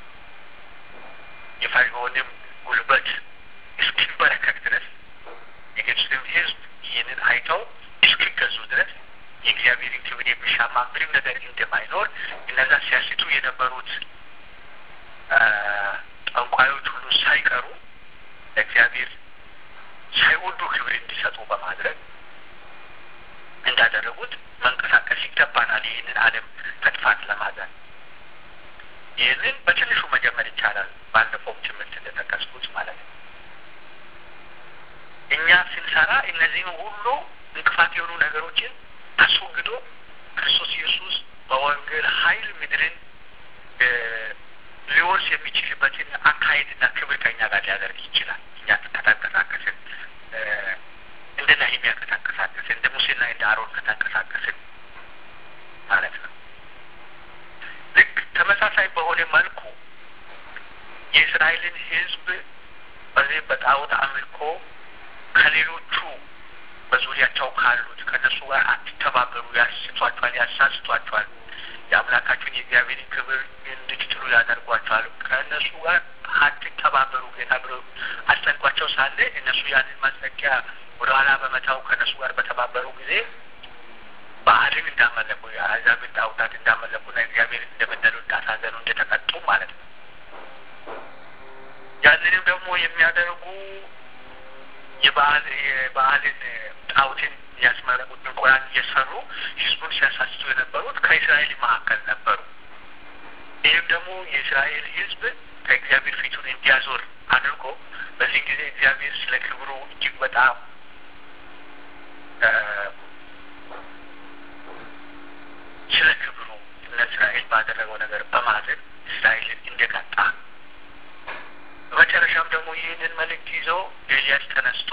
የፈርዖንም ጉልበት እስኪበረከት ድረስ የግብፅም ሕዝብ ይህንን አይተው እስኪገዙ ድረስ የእግዚአብሔርን ክብር የሚሻማ ምንም ነገር እንደማይኖር እነዛ ሲያስቱ የነበሩት ጠንቋዮች ሁሉ ሳይቀሩ ለእግዚአብሔር ሳይወዱ ክብር እንዲሰጡ በማድረግ እንዳደረጉት መንቀሳቀስ ይገባናል። ይህንን ዓለም ከጥፋት ለማዳን ይህንን በትንሹ መጀመር ይቻላል። ባለፈውም ትምህርት እንደጠቀስኩት ማለት ነው። እኛ ስንሰራ እነዚህን ሁሉ እንቅፋት የሆኑ ነገሮችን አስወግዶ ክርስቶስ ኢየሱስ በወንጌል ኃይል ምድርን ሊወርስ የሚችልበትን አካሄድና ክብር ከኛ ጋር ሊያደርግ ይችላል። እኛ ከተንቀሳቀስን እንደ ነህምያ ከተንቀሳቀስን እንደ ሙሴና እንደ አሮን ከተንቀሳቀስን ማለት ነው። ልክ ተመሳሳይ በሆነ መልኩ የእስራኤልን ሕዝብ በዚህ በጣዖት አምልኮ ከሌሎቹ በዙሪያቸው ካሉት ከእነሱ ጋር አትተባበሩ፣ ያስቷቸዋል፣ ያሳስቷቸዋል፣ የአምላካችሁን የእግዚአብሔርን ክብር እንድትጥሉ ያደርጓቸዋል። ከእነሱ ጋር አትተባበሩ ጌታ ብሎ አስጠንቋቸው ሳለ እነሱ ያንን ማስጠንቀቂያ ወደኋላ በመታው ከእነሱ ጋር በተባበሩ ጊዜ በዓልን እንዳመለኩ የአሕዛብን ጣዖታት እንዳመለኩና እግዚአብሔር እንደበደሉ እንዳሳዘኑ እንደተቀጡ ማለት ነው። ያንንም ደግሞ የሚያደርጉ የበዓል የበዓልን ጣዖትን ያስመለኩት ድንቁራን እየሰሩ ህዝቡን ሲያሳስቱ የነበሩት ከእስራኤል መካከል ነበሩ። ይህም ደግሞ የእስራኤል ህዝብ ከእግዚአብሔር ፊቱን እንዲያዞር አድርጎ በዚህ ጊዜ እግዚአብሔር ስለ ክብሩ እጅግ በጣም ስለ ክብሩ ለእስራኤል ባደረገው ነገር በማዘን እስራኤልን እንደቀጣ በመጨረሻም ደግሞ ይህንን መልእክት ይዞ ኤልያስ ተነስቶ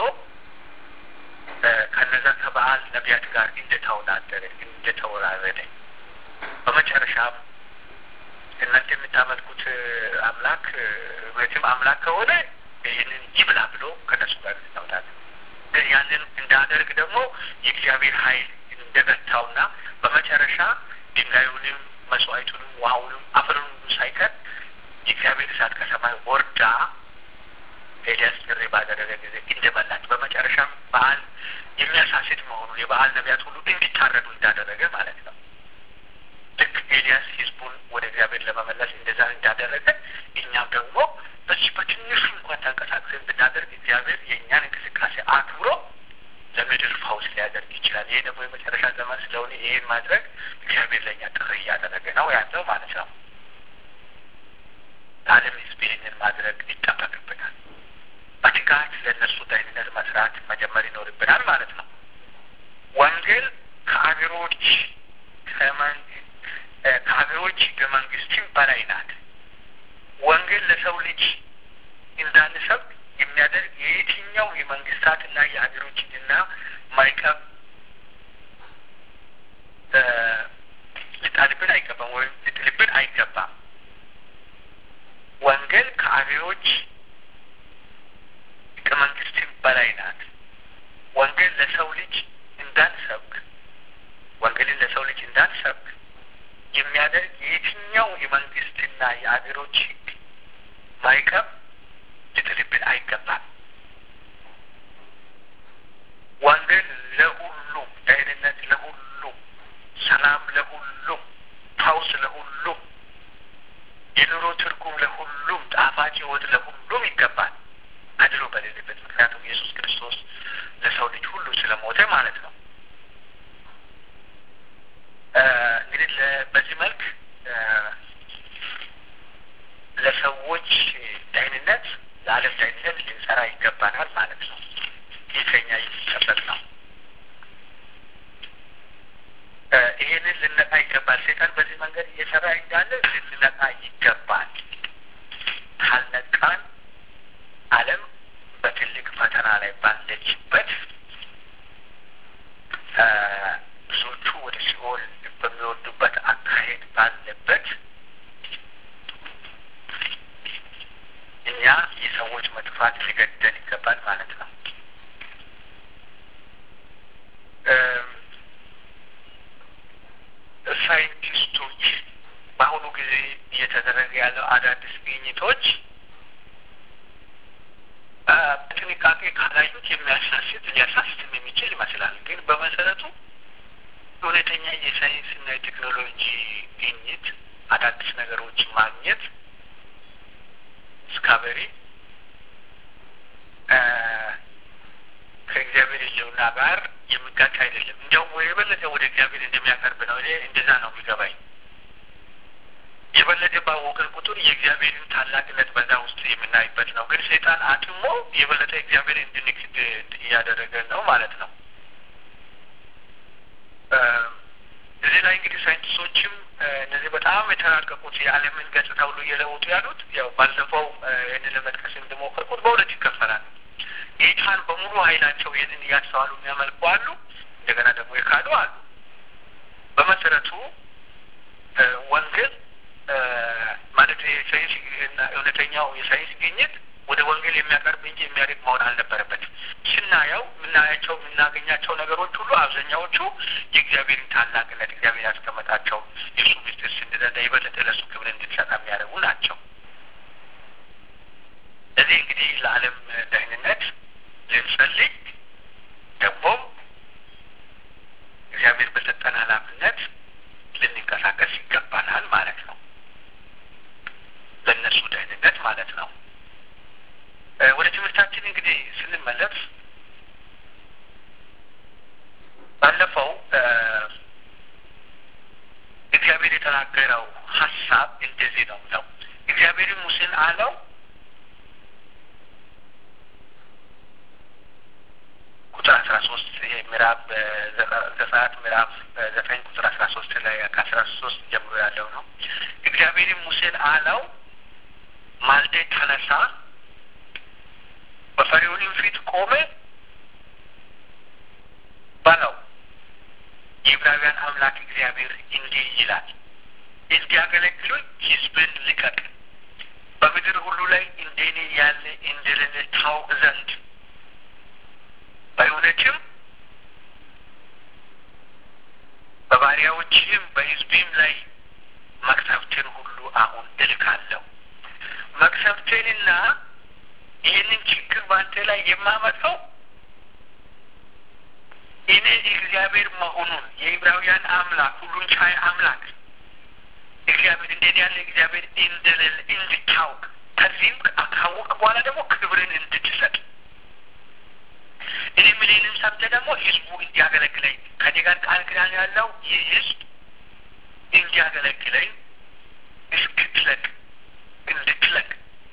ከነዛ ከበዓል ነቢያት ጋር እንደተወዳደረ እንደተወራረደ በመጨረሻም እናንተ የምታመልኩት አምላክ እውነትም አምላክ ከሆነ ይህንን ይብላ ብሎ ከነሱ ጋር እንደተወዳደረ ግን ያንን እንዳደርግ ደግሞ የእግዚአብሔር ኃይል እንደገታውና በመጨረሻ ድንጋዩንም መስዋዕቱንም ውሃውንም አፈሩንም ሳይቀር የእግዚአብሔር እሳት ከሰማይ ወርዳ ኤልያስ ጥሪ ባደረገ ጊዜ እንደበላች በመጨረሻም በዓል የሚያሳስት መሆኑን የበዓል ነቢያት ሁሉ እንዲታረዱ እንዳደረገ ማለት ነው። ልክ ኤልያስ ህዝቡን ወደ እግዚአብሔር ለመመለስ እንደዛ እንዳደረገ እኛም ደግሞ በዚህ በትንሹ እንኳን ተንቀሳቅሰን ብናደርግ እግዚአብሔር የእኛን እንቅስቃሴ አክብሮ ለምድር ፈውስ ሊያደርግ ይችላል። ይሄ ደግሞ የመጨረሻ ዘመን ስለሆነ ይህን ማድረግ እግዚአብሔር ለእኛ ጥሪ እያደረገ ነው ያለው ማለት ነው። ለዓለም ህዝብ ይህንን ማድረግ ይጠበቅብናል። በትጋት ለእነሱ ደህንነት መስራት መጀመር ይኖርብናል ማለት ነው። ወንጌል ከአገሮች ከአገሮች በመንግስትም በላይ ናት። ወንጌል ለሰው ልጅ እንዳንሰብክ የሚያደርግ የየትኛው የመንግስታትና የሀገሮች ሕግና ማዕቀብ ሊጣልብን አይገባም ወይም ሊጥልብን አይገባም። ወንጌል ከአገሮች ከመንግስትም በላይ ናት። ወንጌል ለሰው ልጅ እንዳንሰብክ ወንጌልን ለሰው ልጅ እንዳንሰብክ የሚያደርግ የትኛው የመንግስትና የአገሮች ህግ ማዕቀብ ሊጥልብን አይገባም። ወንጌል ለሁሉም፣ ደህንነት ለሁሉም፣ ሰላም ለሁሉም፣ ፈውስ ለሁሉም፣ የኑሮ ትርጉም ለሁሉም፣ ጣፋጭ ህይወት ለሁሉም ይገባል አድሎ በሌለበት። ምክንያቱም ኢየሱስ ክርስቶስ ለሰው ልጅ ሁሉ ስለሞተ ማለት ነው። እንግዲህ በዚህ መልክ ለሰዎች ደህንነት ለዓለም ደህንነት ልንሰራ ይገባናል ማለት ነው። ይህ ከኛ የሚጠበቅ ነው። ይህንን ልነቃ ይገባል። ሴጣን በዚህ መንገድ እየሰራ እንዳለ ልንነቃ ይገባል። ካልነቃን ዓለም በትልቅ ፈተና ላይ ባለችበት ብዙዎቹ ወደ ሲኦል በሚወዱበት አካሄድ ባለበት እኛ የሰዎች መጥፋት ሊገደል ይገባል ማለት ነው። ሳይንቲስቶች በአሁኑ ጊዜ እየተደረገ ያለው አዳዲስ ግኝቶች በጥንቃቄ ካላዩት የሚያሳስት ሊያሳስትም የሚችል ይመስላል። ግን በመሰረቱ እውነተኛ የሳይንስና የቴክኖሎጂ ግኝት አዳዲስ ነገሮች ማግኘት ስካበሪ ከእግዚአብሔር ሕልውና ጋር የሚጋጭ አይደለም። እንዲያውም የበለጠ ወደ እግዚአብሔር እንደሚያቀርብ ነው። እኔ እንደዛ ነው የሚገባኝ። የበለጠ ባወቅን ቁጥር የእግዚአብሔርን ታላቅነት በዛ ውስጥ የምናይበት ነው። ግን ሰይጣን አጥሞ የበለጠ እግዚአብሔር እንድንክድ እያደረገን ነው ማለት ነው። እዚህ ላይ እንግዲህ ሳይንቲስቶችም እነዚህ በጣም የተራቀቁት የዓለምን ገጽታ ሁሉ እየለወጡ ያሉት ያው ባለፈው ይህንን ለመጥቀስ እንደሞከርኩት በሁለት ይከፈላል። ጌታን በሙሉ ኃይላቸው ይህንን እያስተዋሉ የሚያመልኩ አሉ። እንደገና ደግሞ የካዱ አሉ። በመሰረቱ ወንጌል ማለት የሳይንስ እውነተኛው የሳይንስ ግኝት ወደ ወንጌል የሚያቀርብ እንጂ የሚያደግ መሆን አልነበረበት። ስናየው የምናያቸው የምናገኛቸው ነገሮች ሁሉ አብዛኛዎቹ የእግዚአብሔርን ታላቅነት እግዚአብሔር ያስቀመጣቸው የእሱ ምስጢር ስንረዳ የበለጠ ለእሱ ክብር እንድንሰጥ የሚያደርጉ ናቸው። እዚህ እንግዲህ ለዓለም ደህንነት ልንጸልይ ደግሞም እግዚአብሔር በሰጠን ኃላፊነት ልንንቀሳቀስ ይገባናል ማለት ነው። ለእነሱ ደህንነት ማለት ነው። ወደ ትምህርታችን እንግዲህ ስንመለስ ባለፈው እግዚአብሔር የተናገረው ሀሳብ እንደዚህ ነው ነው እግዚአብሔርን ሙሴን አለው ቁጥር አስራ ሶስት ይሄ ምዕራፍ ዘጸአት ምዕራፍ ዘጠኝ ቁጥር አስራ ሶስት ላይ ከአስራ ሶስት ጀምሮ ያለው ነው። እግዚአብሔርም ሙሴን አለው ማልዴ ተነሳ፣ በፈርዖንም ፊት ቆመ በለው የዕብራውያን አምላክ እግዚአብሔር እንዲህ ይላል እንዲያገለግሉኝ ሕዝብን ልቀቅ፣ በምድር ሁሉ ላይ እንደኔ ያለ እንደሌለ ታውቅ ዘንድ በእውነትም በባሪያዎችህም በሕዝቤም ላይ መቅሰፍትን ሁሉ አሁን እልካለሁ። መቅሰፍትንና ይህንን ችግር በአንተ ላይ የማመጣው እኔ እግዚአብሔር መሆኑን የዕብራውያን አምላክ ሁሉን ቻይ አምላክ እግዚአብሔር እንደኔ ያለ እግዚአብሔር እንደሌለ እንድታውቅ ከዚህም ካወቅ በኋላ ደግሞ ክብርን እንድትሰጥ እኔ ምልንም ሰምተህ ደግሞ ህዝቡ እንዲያገለግለኝ ከኔ ጋር ቃል ኪዳን ያለው ይህ ህዝብ እንዲያገለግለኝ እስክትለቅ እንድትለቅ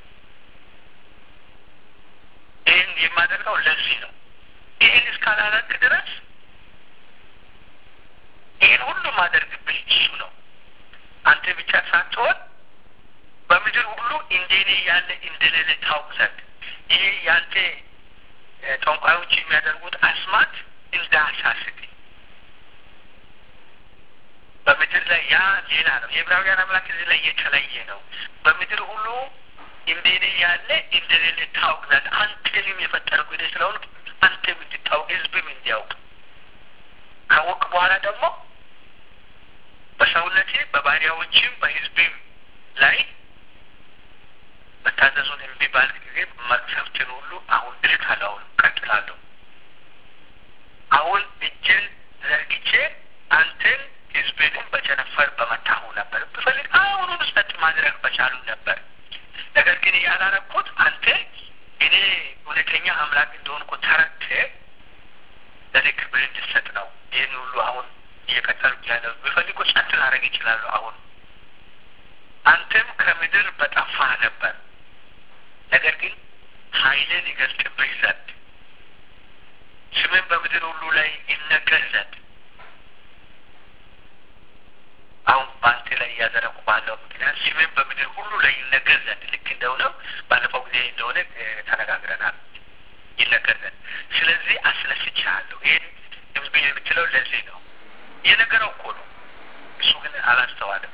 ይህን የማደርገው ለዚህ ነው። ይህን እስካላረክ ድረስ ይህን ሁሉ ማደርግብህ እሱ ነው። አንተ ብቻ ሳትሆን በምድር ሁሉ እንደኔ ያለ እንደሌለ ታውቅ ዘንድ ይሄ ያንተ ጠንቋዮች የሚያደርጉት አስማት እንዳያሳስት በምድር ላይ ያ ሌላ ነው። የዕብራውያን አምላክ እዚህ ላይ የተለየ ነው። በምድር ሁሉ እንደኔ ያለ እንደሌለ ታውቅ ዘንድ አንተንም የፈጠርኩ እኔ ስለሆን አንተም እንድታውቅ ህዝብም እንዲያውቅ ካወቅ በኋላ ደግሞ በሰውነቴ በባሪያዎችም በህዝብም ላይ መታዘዙን እምቢ ባልክ ጊዜ መቅሰፍትን ሁሉ አሁን እልካለሁ። አሁን ቀጥላለሁ። አሁን እጅን ዘርግቼ አንተን ህዝብንም በቸነፈር በመታሁ ነበር። ብፈልግ አሁኑን ጸጥ ማድረግ በቻሉ ነበር። ነገር ግን ያላረኩት አንተ እኔ እውነተኛ አምላክ እንደሆንኩ ተረድተህ ለእኔ ክብር እንድሰጥ ነው። ይህን ሁሉ አሁን እየቀጠልኩ ያለው ቢፈልጉ ጸጥ ላደርግ ይችላሉ። አሁን አንተም ከምድር በጠፋህ ነበር፣ ነገር ግን ኃይልን ይገልጥብህ ዘንድ ስምን በምድር ሁሉ ላይ ይነገር ዘንድ አሁን በአንተ ላይ እያደረጉ ባለው ምክንያት ስምን በምድር ሁሉ ላይ ይነገር ዘንድ ልክ እንደሆነው ባለፈው ጊዜ እንደሆነ ተነጋግረናል። ይነገር ዘንድ ስለዚህ አስነስቻለሁ። ይህን ህዝብ የምትለው ለዚህ ነው። የነገረው እኮ ነው። እሱ ግን አላስተዋለም።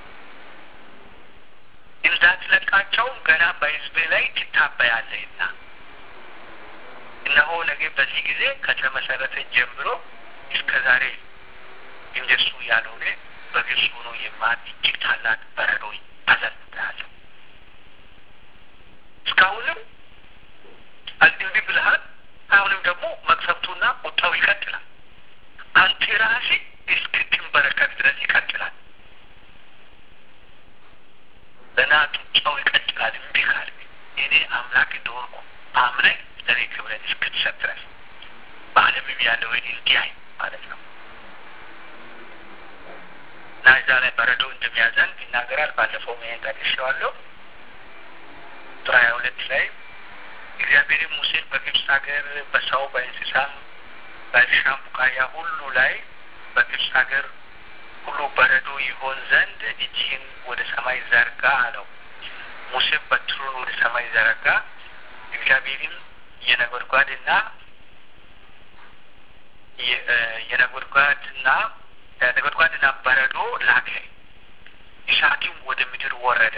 እንዳትለቃቸውም ገና በህዝብ ላይ ትታበያለህና እነሆ ነገ በዚህ ጊዜ ከተመሰረተ ጀምሮ እስከ ዛሬ እንደሱ ያልሆነ በግልጽ ሆኖ የማን እጅግ ታላቅ በረዶ አዘንብሃለሁ። እስካሁንም እንዲህ ብልሃል። አሁንም ደግሞ መቅሰፍቱና ቁጣው ይቀጥላል። አንተ ራስህ እስክትንበረከክ ድረስ ይቀጥላል። ገና ጡጫው ይቀጥላል። እምቢ ካልክ እኔ አምላክ እንደሆንኩ አምነህ ለእኔ ክብረት እስክትሰጥ ድረስ በዓለምም ያለውን እንዲያይ ማለት ነው። እና እዛ ላይ በረዶ እንደሚያዘንብ ይናገራል። ባለፈው ይሄን ጠቅሼዋለሁ። ቁጥር ሀያ ሁለት ላይ እግዚአብሔርም ሙሴን በግብፅ ሀገር በሰው በእንስሳም በእርሻም ቡቃያ ሁሉ ላይ በግብፅ ሀገር ሁሉ በረዶ ይሆን ዘንድ እጅህን ወደ ሰማይ ዘርጋ አለው። ሙሴም በትሩን ወደ ሰማይ ዘረጋ። እግዚአብሔርም የነጎድጓድና የነጎድጓድና ነጎድጓድና በረዶ ላከ፣ እሳትም ወደ ምድር ወረደ።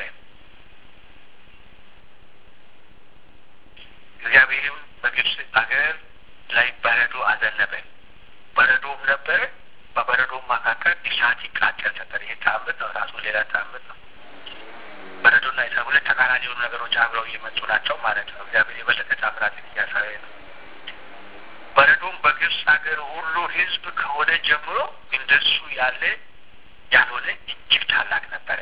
እግዚአብሔርም በግብፅ አገር ላይ በረዶ አዘነበ፣ በረዶም ነበረ። በበረዶም መካከል እሳት ይቃጠል ነበር። ይህ ተአምር ነው፣ ራሱ ሌላ ተአምር ነው። በረዶና እሳት ሁለት ተቃራኒ የሆኑ ነገሮች አብረው እየመጡ ናቸው ማለት ነው። እግዚአብሔር የበለጠ ታምራትን እያሳየ ነው። በረዶም በግብፅ ሀገር ሁሉ ሕዝብ ከሆነ ጀምሮ እንደሱ ያለ ያልሆነ እጅግ ታላቅ ነበረ።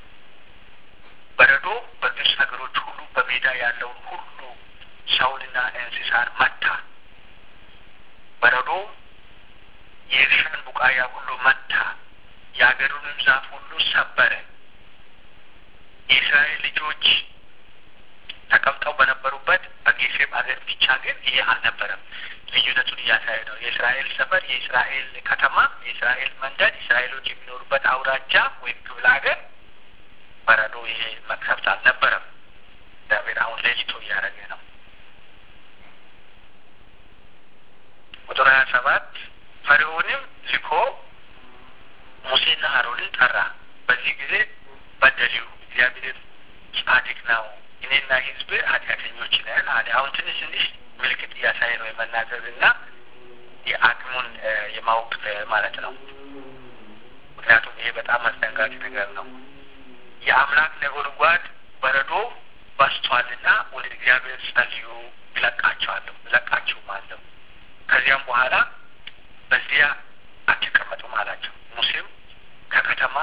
በረዶ በግብፅ ሀገሮች ሁሉ በሜዳ ያለውን ሁሉ ሰውንና እንስሳን መታ። በረዶ የእርሻን ቡቃያ ሁሉ መታ፣ የሀገሩንም ዛፍ ሁሉ ሰበረ። የእስራኤል ልጆች ተቀምጠው በነበሩበት በጌሴም ሀገር ብቻ ግን ይሄ አልነበረም። ልዩነቱን እያሳየ ነው። የእስራኤል ሰፈር፣ የእስራኤል ከተማ፣ የእስራኤል መንደር፣ እስራኤሎች የሚኖሩበት አውራጃ ወይም ክፍለ ሀገር በረዶ ይሄ መቅሰፍት አልነበረም። እግዚአብሔር አሁን ለይቶ እያደረገ ነው። ቁጥር ሀያ ሰባት ፈርዖንም ልኮ ሙሴና አሮንን ጠራ። በዚህ ጊዜ በደሊው እግዚአብሔር ጻድቅ ነው፣ እኔና ሕዝብ ኃጢአተኞች ነን አለ። አሁን ትንሽ ትንሽ ምልክት እያሳየ ነው የመናዘዝ እና የአቅሙን የማወቅ ማለት ነው። ምክንያቱም ይሄ በጣም አስደንጋጭ ነገር ነው። የአምላክ ነጎድጓድ በረዶ በስቷልና ወደ እግዚአብሔር ጸልዩ፣ እለቃቸዋለሁ እለቃችሁም አለው። ከዚያም በኋላ በዚያ አትቀመጡም አላቸው። ሙሴም ከከተማ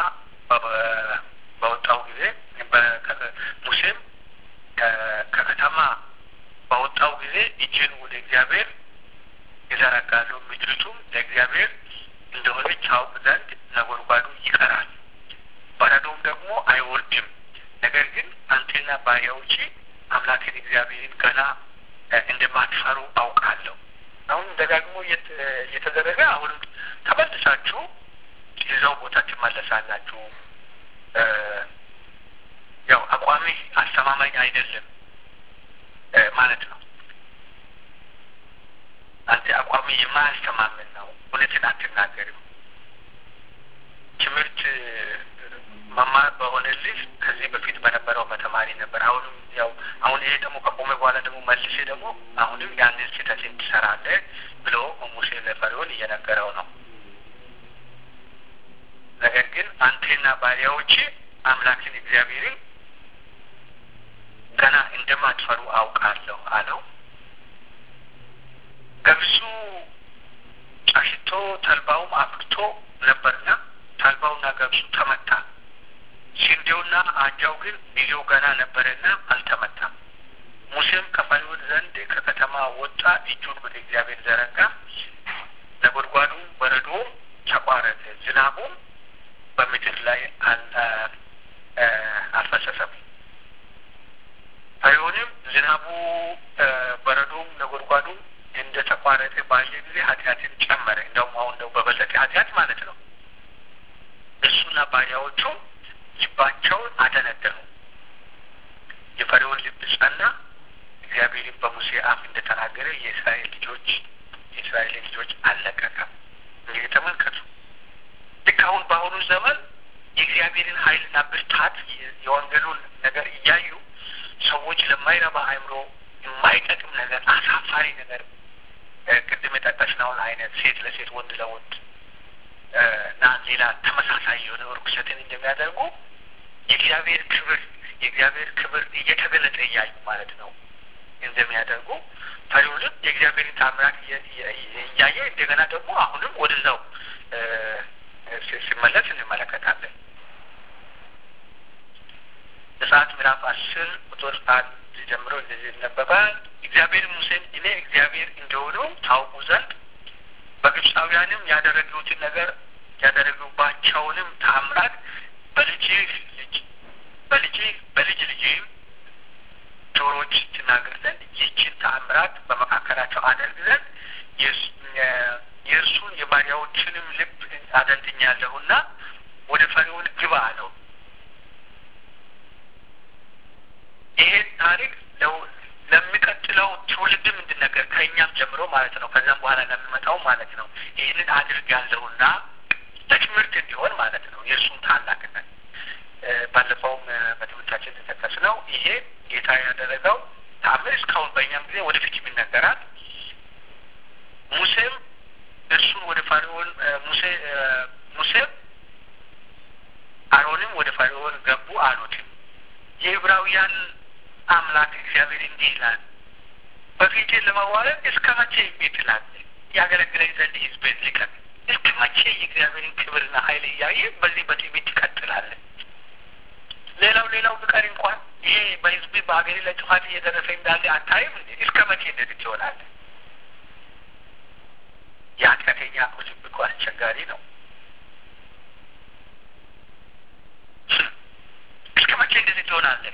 በወጣው ጊዜ ሙሴም ከከተማ በወጣው ጊዜ እጅን ወደ እግዚአብሔር ይዘረጋሉ፣ ምድሪቱም ለእግዚአብሔር እንደሆነች ታውቅ ዘንድ ነጎድጓዱ ይቀራል፣ በረዶም ደግሞ አይወርድም። ነገር ግን አንቴና ባሪያዎቼ አምላክን እግዚአብሔርን ገና እንደማትፈሩ አውቃለሁ። አሁን ደጋግሞ እየተደረገ አሁንም ተመልሳችሁ ይዘው ቦታ ትመለሳላችሁ። ያው አቋሚ አስተማማኝ አይደለም ማለት ነው። አንተ አቋሚ የማያስተማምን ነው። እውነትን አትናገርም። ትምህርት መማር በሆነልህ ከዚህ በፊት በነበረው በተማሪ ነበር። አሁንም ያው አሁን ይሄ ደግሞ ከቆመ በኋላ ደግሞ መልሴ ደግሞ አሁንም ያንን ስህተትን ትሰራለህ ብሎ ሙሴ ለፈርዖን እየነገረው ነው። ነገር ግን አንቴና ባሪያዎች አምላክን እግዚአብሔርን ገና እንደማትፈሩ አውቃለሁ አለው። ገብሱ ጫሽቶ ተልባውም አፍርቶ ነበርና ተልባውና ገብሱ ተመታ። ስንዴውና አጃው ግን ጊዜው ገና ነበረና አልተመታም። ሙሴም ከፈርዖን ዘንድ ከከተማ ወጣ፣ እጁን ወደ እግዚአብሔር ዘረጋ፣ ነጎድጓዱ በረዶ ተቋረጠ። ዝናቡ በረዶም ነጎድጓዱም እንደ ተቋረጠ ባየ ጊዜ ኃጢአትን ጨመረ። እንደውም አሁን ነው በበለጠ ኃጢአት ማለት ነው። እሱና ባሪያዎቹ ልባቸውን አደነደኑ። የፈርዖን ልብ ጸና። እግዚአብሔርን በሙሴ አፍ እንደተናገረ የእስራኤል ልጆች የእስራኤል ልጆች አልለቀቀም። እንግዲህ ተመልከቱ። ልክ አሁን በአሁኑ ዘመን የእግዚአብሔርን ኃይልና ብርታት የወንጌሉን ነገር እያዩ ሰዎች ለማይረባ አእምሮ የማይጠቅም ነገር፣ አሳፋሪ ነገር ቅድም የጠቀስነውን አይነት ሴት ለሴት ወንድ ለወንድ እና ሌላ ተመሳሳይ የሆነ ርኩሰትን እንደሚያደርጉ የእግዚአብሔር ክብር የእግዚአብሔር ክብር እየተገለጠ እያዩ ማለት ነው እንደሚያደርጉ ፈሪዖንም የእግዚአብሔርን ታምራት እያየ እንደገና ደግሞ አሁንም ወደዛው ሲመለስ እንመለከታለን። ዘጸአት ምዕራፍ አስር ቁጥር አንድ ጀምሮ እንደዚህ ይነበባል። እግዚአብሔር ሙሴን እኔ እግዚአብሔር እንደሆኑ ታውቁ ዘንድ በግብፃውያንም ያደረጉትን ነገር ያደረጉባቸውንም ታምራት በልጅህ ልጅ በልጅህ በልጅ ልጅህም ጆሮች ትናገር ዘንድ ይህችን ታምራት በመካከላቸው አደርግ ዘንድ የእርሱን የባሪያዎችንም ልብ አደንድኛለሁና ወደ ፈርዖን ግባ አለው። ይሄን ታሪክ ለሚቀጥለው ትውልድም እንድነገር ከእኛም ጀምሮ ማለት ነው፣ ከዛም በኋላ ለሚመጣው ማለት ነው። ይህንን አድርጋለሁና ለትምህርት እንዲሆን ማለት ነው። የእርሱን ታላቅነት ባለፈውም በትምህርታችን ተጠቀስ ነው። ይሄ ጌታ ያደረገው ተአምር እስካሁን በእኛም ጊዜ ወደፊት ይነገራል። ሙሴም እርሱን ወደ ፈርዖን ሙሴ ሙሴም አሮንም ወደ ፈርዖን ገቡ አሉትም የዕብራውያን አምላክ እግዚአብሔር እንዲህ ይላል፣ በፊቴ ለመዋረድ እስከ መቼ እምቢ ትላለህ? ያገለግለኝ ዘንድ ሕዝቤን ልቀቅ። እስከ መቼ የእግዚአብሔርን ክብርና ኃይል እያየ በዚህ በትዕቢት ትቀጥላለህ? ሌላው ሌላው ብቀር እንኳን ይሄ በሕዝብ በሀገሬ ላይ ጥፋት እየደረሰ እንዳለ አታይም እንዴ? እስከ መቼ እንደዚህ ትሆናለህ? የኃጢአተኛ ልብ እኮ አስቸጋሪ ነው። እስከ መቼ እንደዚህ ትሆናለህ?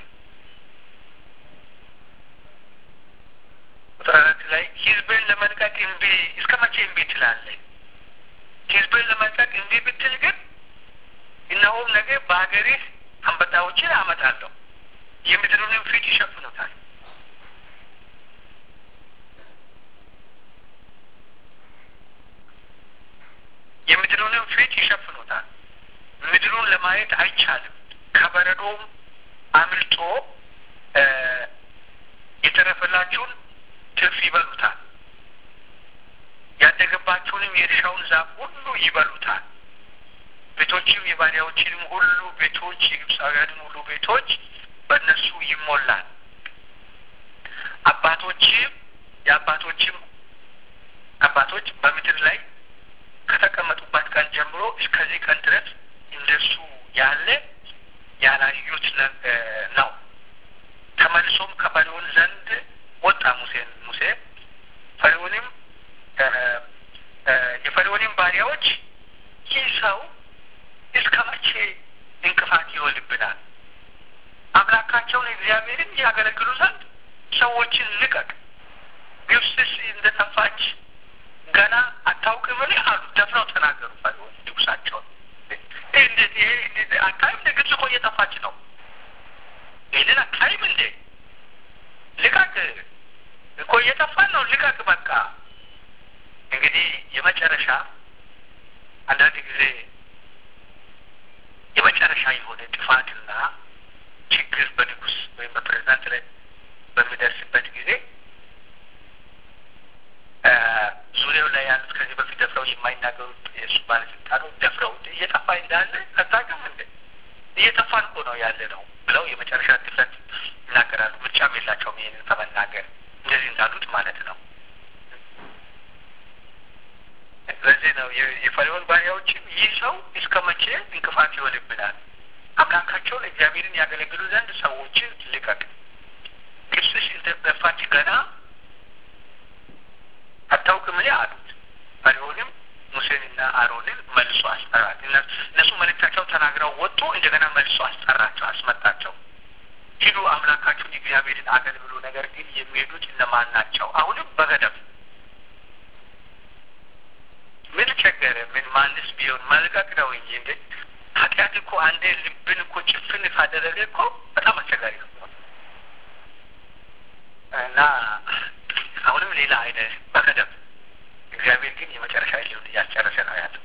ቁጥር አራት ላይ ህዝብን ለመልቀቅ እምቢ እስከ መቼ እምቢ ትላለህ? ህዝብን ለመልቀቅ እምቢ ብትል ግን እነሆም ነገ በሀገርህ አንበጣዎችን አመጣለሁ፣ የምድሩንም ፊት ይሸፍኑታል። የምድሩንም ፊት ይሸፍኑታል። ምድሩን ለማየት አይቻልም። ከበረዶም አምልጦ የተረፈላችሁን ትርፍ ይበሉታል። ያደገባችሁንም የእርሻውን ዛፍ ሁሉ ይበሉታል። ቤቶችም የባሪያዎችንም ሁሉ ቤቶች የግብፃውያንም ሁሉ ቤቶች በእነሱ ይሞላል። አባቶችም የአባቶችም አባቶች በምድር ላይ ከተቀመጡባት ቀን ጀምሮ እስከዚህ ቀን ድረስ እንደሱ ያለ ያላዩት ነው። ተመልሶም ከፈርዖን ዘንድ ወጣ ሙሴን ሙሴ ፈርዖንም የፈርዖንም ባሪያዎች ይህ ሰው እስከ መቼ እንቅፋት ይሆንብናል? አምላካቸውን እግዚአብሔርን ያገለግሉ ዘንድ ሰዎችን ልቀቅ። ግብፅስ እንደ ጠፋች ገና አታውቅምን? አሉ። ደፍረው ተናገሩ። ፈርዖን ንጉሳቸውን ይህ አታይም? እንደ ግብፅ እኮ እየጠፋች ነው። ይህንን አታይም እንዴ? ልቀቅ እኮ እየጠፋን ነው። ልቀቅ በቃ። እንግዲህ የመጨረሻ አንዳንድ ጊዜ የመጨረሻ የሆነ ጥፋትና ችግር በንጉስ ወይም በፕሬዚዳንት ላይ በሚደርስበት ጊዜ ዙሪያው ላይ ያሉት ከዚህ በፊት ደፍረው የማይናገሩት የእሱ ባለስልጣኖች ደፍረው እየጠፋ እንዳለ አታውቅም እንደ እየጠፋን እኮ ነው ያለ ነው ብለው የመጨረሻ ድፍረት ይናገራሉ። ምርጫም የላቸውም ይህንን ከመናገር እንደዚህ እንዳሉት ማለት ነው። ለዚህ ነው የፈርዖን ባሪያዎችም ይህ ሰው እስከ መቼ እንቅፋት ይሆንብናል? አምላካቸውን እግዚአብሔርን ያገለግሉ ዘንድ ሰዎችን ልቀቅ። ግብፅሽ እንደጠፋች ገና አታውቅምን? አሉት። ፈርዖንም ሙሴንና አሮንን መልሶ አስጠራት። እነሱ መልእክታቸውን ተናግረው ወጡ። እንደገና መልሶ አስጠራቸው፣ አስመጣቸው። ሂዱ አምላካችሁን እግዚአብሔርን አገልግሉ፣ ነገር ግን የሚሄዱት እነማን ናቸው? አሁንም በገደብ ምን ቸገረ? ምን ማንስ ቢሆን መልቀቅ ነው እንጂ እንደ ኃጢአት እኮ አንዴ ልብን እኮ ጭፍን ካደረገ እኮ በጣም አስቸጋሪ ነው እና አሁንም ሌላ አይነት በገደብ እግዚአብሔር ግን የመጨረሻ ሊሆን እያስጨረሰ ነው ያለው።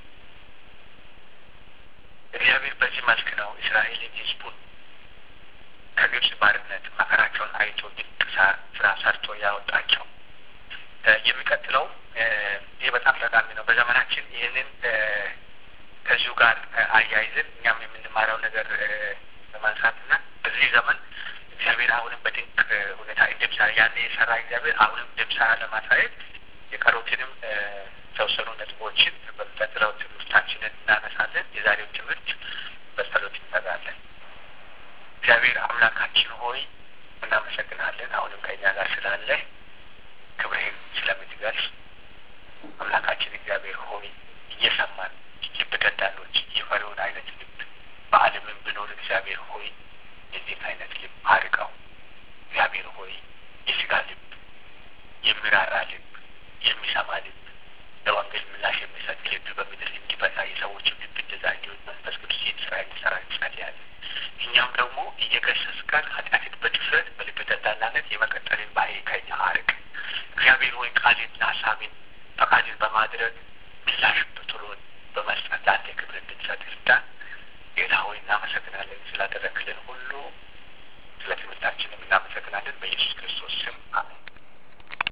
እግዚአብሔር በዚህ መልክ ነው እስራኤልን ሕዝቡን ከግብፅ ባርነት መከራቸውን አይቶ ድንቅ ስራ ሰርቶ ያወጣቸው። የሚቀጥለው ይህ በጣም ጠቃሚ ነው። በዘመናችን ይህንን ከዚሁ ጋር አያይዘን እኛም የምንማረው ነገር ለማንሳትና በዚህ ዘመን እግዚአብሔር አሁንም በድንቅ ሁኔታ እንደሚሰራ ያኔ የሰራ እግዚአብሔር አሁንም እንደሚሰራ ለማሳየት የቀሩትንም የተወሰኑ ነጥቦችን በሚቀጥለው ትምህርታችንን እናነሳለን። የዛሬው ትምህርት በጸሎት እንጠጋለን። እግዚአብሔር አምላካችን ሆይ እናመሰግናለን። አሁንም ከእኛ ጋር ስላለ ክብርህን ስለምትገልጽ አምላካችን እግዚአብሔር ሆይ እየሰማን ልብ ደንዳኖች የፈሪውን አይነት ልብ በዓለምን ብኖር እግዚአብሔር ሆይ የዚህን አይነት ልብ አርቀው እግዚአብሔር ሆይ የስጋ ልብ፣ የሚራራ ልብ፣ የሚሰማ ልብ፣ ለወንጌል ምላሽ የሚሰጥ ልብ በምድር እንዲበዛ የሰዎች ልብ እንደዛ እንዲሆን መንፈስ ቅዱስ ይህን ስራ እንዲሰራ እንጸልያለን። እኛም ደግሞ እየገሰጽከን ኃጢአትን በድፍረት በልብ ደንዳናነት የመቀጠልን ባህሪ ከኛ አርቅ። እግዚአብሔር ሆይ ቃልን ሀሳብን ፈቃድን በማድረግ ምላሽ ብትሎን በመስጠት ለአንተ ክብር እንድንሰጥ እርዳን። ጌታ ሆይ እናመሰግናለን ስላደረግልን ሁሉ፣ ስለ ትምህርታችንም እናመሰግናለን። በኢየሱስ ክርስቶስ ስም